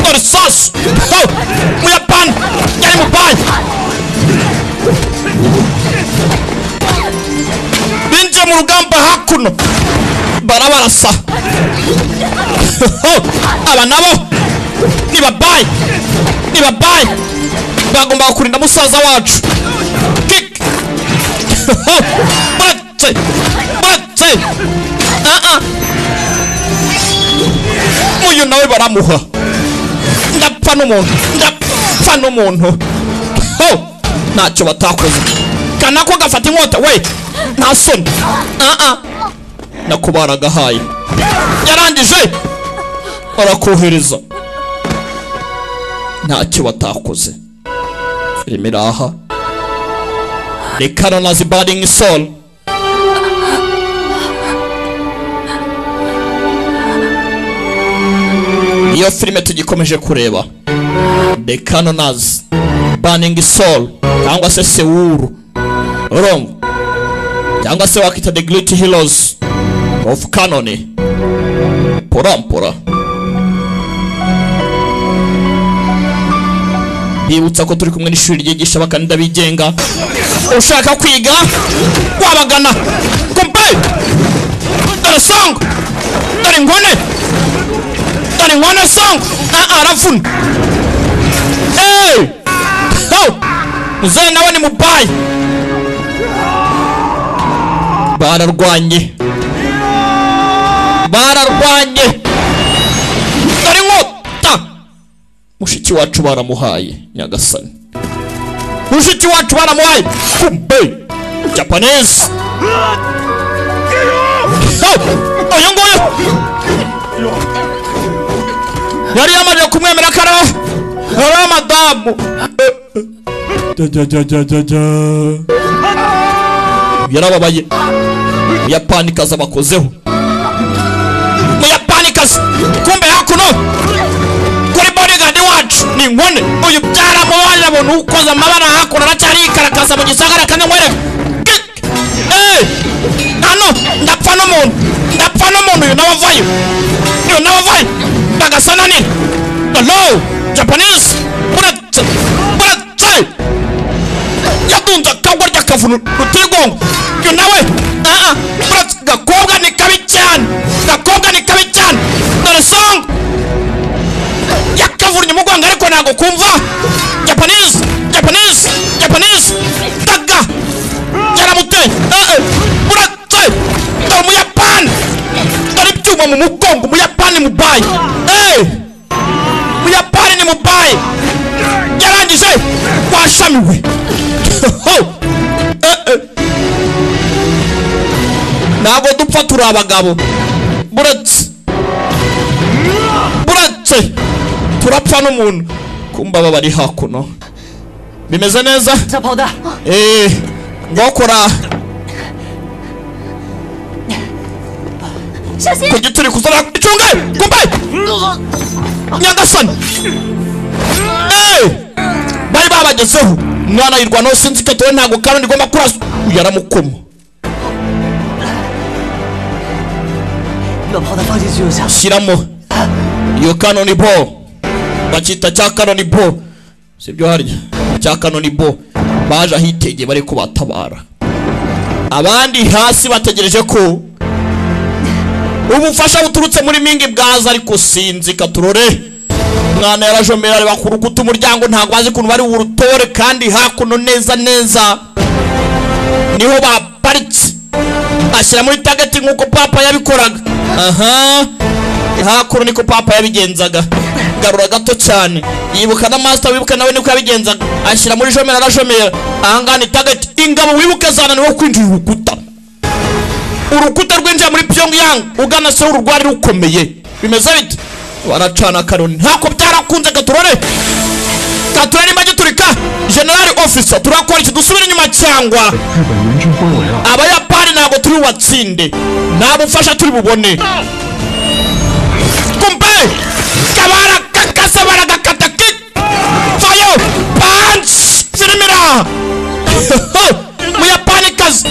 dore sasi muyapani yari mu banki binjiye mu rugamba hakuno barabarasa aba nabo ni babayi ni babayi bagomba kurinda musaza wacu kick bate bate aa uyu nawe baramuha ndapfa n'umuntu ndapfa n'umuntu ntacyo batakoze kazirikana ko gafata inkota we nta soni nakubara agahaye yarangije barakohereza ntacyo batakoze filime iraha the canon as burning soul iyo filime tugikomeje kureba the canoners burning soul cyangwa se sewuru urumva cyangwa se wakita the great heroes of canone porampora bibutsa ko turi kumwe n'ishuri ryigisha abakandida bigenga ushaka kwiga wabagana kompare dore songo dore ngone dore ngone songo arafuna eee muzehe nawe ni mubayi bararwanye bararwanye dore inkota mushiki wacu baramuhaye nyagasani mushiki wacu baramuhaye kumbe japanese uyu nguyu yari yamaze kumwemera ko ari amadamu yarababaye muyapanikazi abakozeho muyapanikazi kumbe hakuno kuri bodigadi wacu ni nkone uyu byaramubaye abona ukoze amabara hakuno aracyari yikarakaza mu gisagara kandi nkwereka hano ndapfa n'umuntu ndapfa n'umuntu uyu nawe avayo uyu nawe avayo ndagasa nanini hello japanese uretse uretse yadunze akagwa ry'akavunu rutigongo uyu nawe uretse gakobwa ni kabi cyane gakobwa ni kabi cyane dore songa yakavunnye umugongo ariko ntabwo kumva japanese japanese japanese daga yaramuteye uretse dore umuyapani dore ibyuma mu mugongo umuyapani mubayi umuyapani ni mubayi yarangije washamiwe ntabwo dupfa turi abagabo buretse buretse turapfa n'umuntu kumbaba bari hakuno bimeze neza eee ngokora ku gituri kuzana icunge kumbe nyagasani eee bari babagezeho umwana yirwa nawe sinzi icyo atowe ntabwo kandi ndigomba kurasa yaramukoma shyiramo iyo kanoni bo bakita cya kanoni bo sibyo harya cya kanoni bo baje ahitegeye bari kubatabara abandi hasi bategereje ko ubufasha buturutse muri mingi bwaza ariko sinzi katurore mwana yarajomera areba ku rukuta umuryango ntabwo bazi ukuntu bari burutore kandi hakuno neza neza niho baparitse ashyira muri tageti nk'uko papa yabikoraga aha hakuno niko papa yabigenzaga garura gato cyane yibuka na masita wibuka nawe niko yabigenzaga ashyira muri jomera arajomera ahangaha ni tageti ingabo wibuke zananiwe kwinjira urukuta urukuta rwinjira muri pyongyang ugana se urwari rukomeye bimeze bite baracana karoni ntako byarakunze katurore katurore nimba giturika generali ofisa turakora iki dusubira inyuma cyangwa abayapani ntabwo turi bubatsinde nta bufasha turi bubone kumpe kabarakakase baragakata ki fayo pansi zirimira muyapanikazi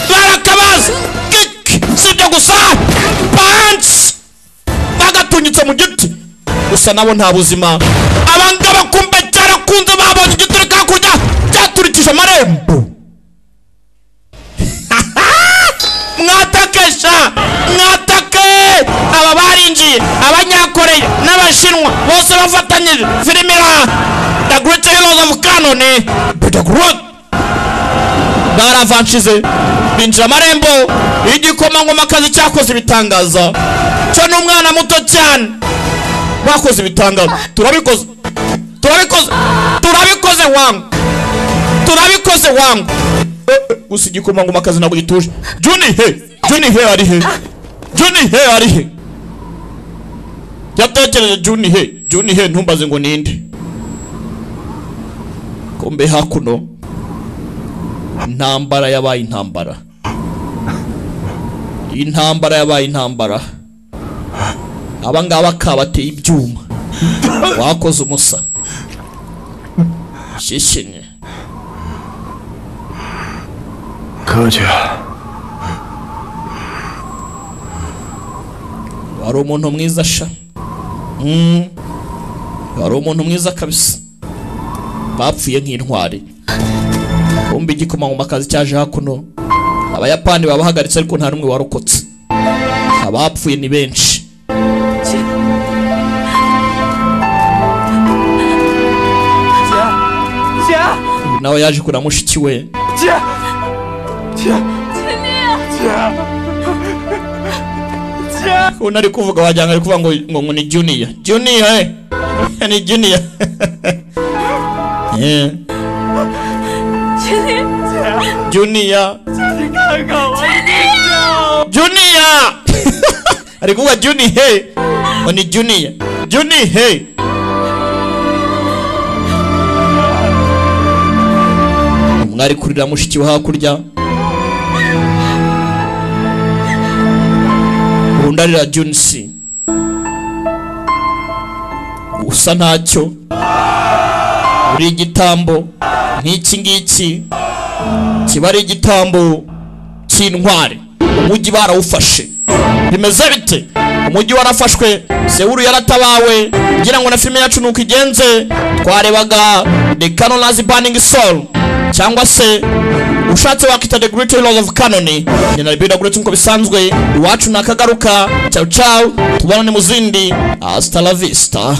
barakabaza kik sibyo gusa pansi bagatunyitse mu giti gusa nabo nta buzima abangaba kumbe cyarakunze babonye igiturika hakurya cyaturikije amarembo mwatakesha mwatake aba barinjiye abanyakoreya n'abashinwa bose bafatanyije filime iraha dagurutse heroes of canone budagurut baravanshize binjira amarembo igikomangoma kazi cyakoze ibitangaza cyo ni umwana muto cyane bakoze ibitangazo turabikoze turabikoze turabikoze wanga turabikoze wangu gusa igikomangoma akazi ntabwo gituje juni he juni he ari he juni he ari he yatekereje juni he juni he ntumbaze ngo ninde kombe hakuno intambara yabaye intambara intambara yabaye intambara abangaba kabateye ibyuma wakoze umusa shishinye kaja wari umuntu mwiza sha wari umuntu mwiza kabisa bapfuye nk'intwari kumbi igikomangoma kazi cyaje hakuno abayapani babahagaritse ariko nta n'umwe warokotse abapfuye ni benshi nawe yaje kura mushiki we uno ari kuvuga wagira ngo ari kuvuga ngo ngo ngo ni juniya juniya he ni juniya juniya juniya ari kuvuga juni he ngo ni juniya juni he mwari kurira mushiki we hakurya undi arira junisi usa ntacyo uri igitambo nk'iki ngiki kiba ari igitambo cy'intwari umujyi barawufashe bimeze bite umujyi warafashwe sewuru yaratabawe ngira ngo na filime yacu nuko igenze twarebaga the canonazi burning soul cyangwa se ushatse wakita the great heroes of canoni nyina ribira guretse nkuko bisanzwe iwacu nakagaruka ciao ciao tubonane mu zindi hasta la vista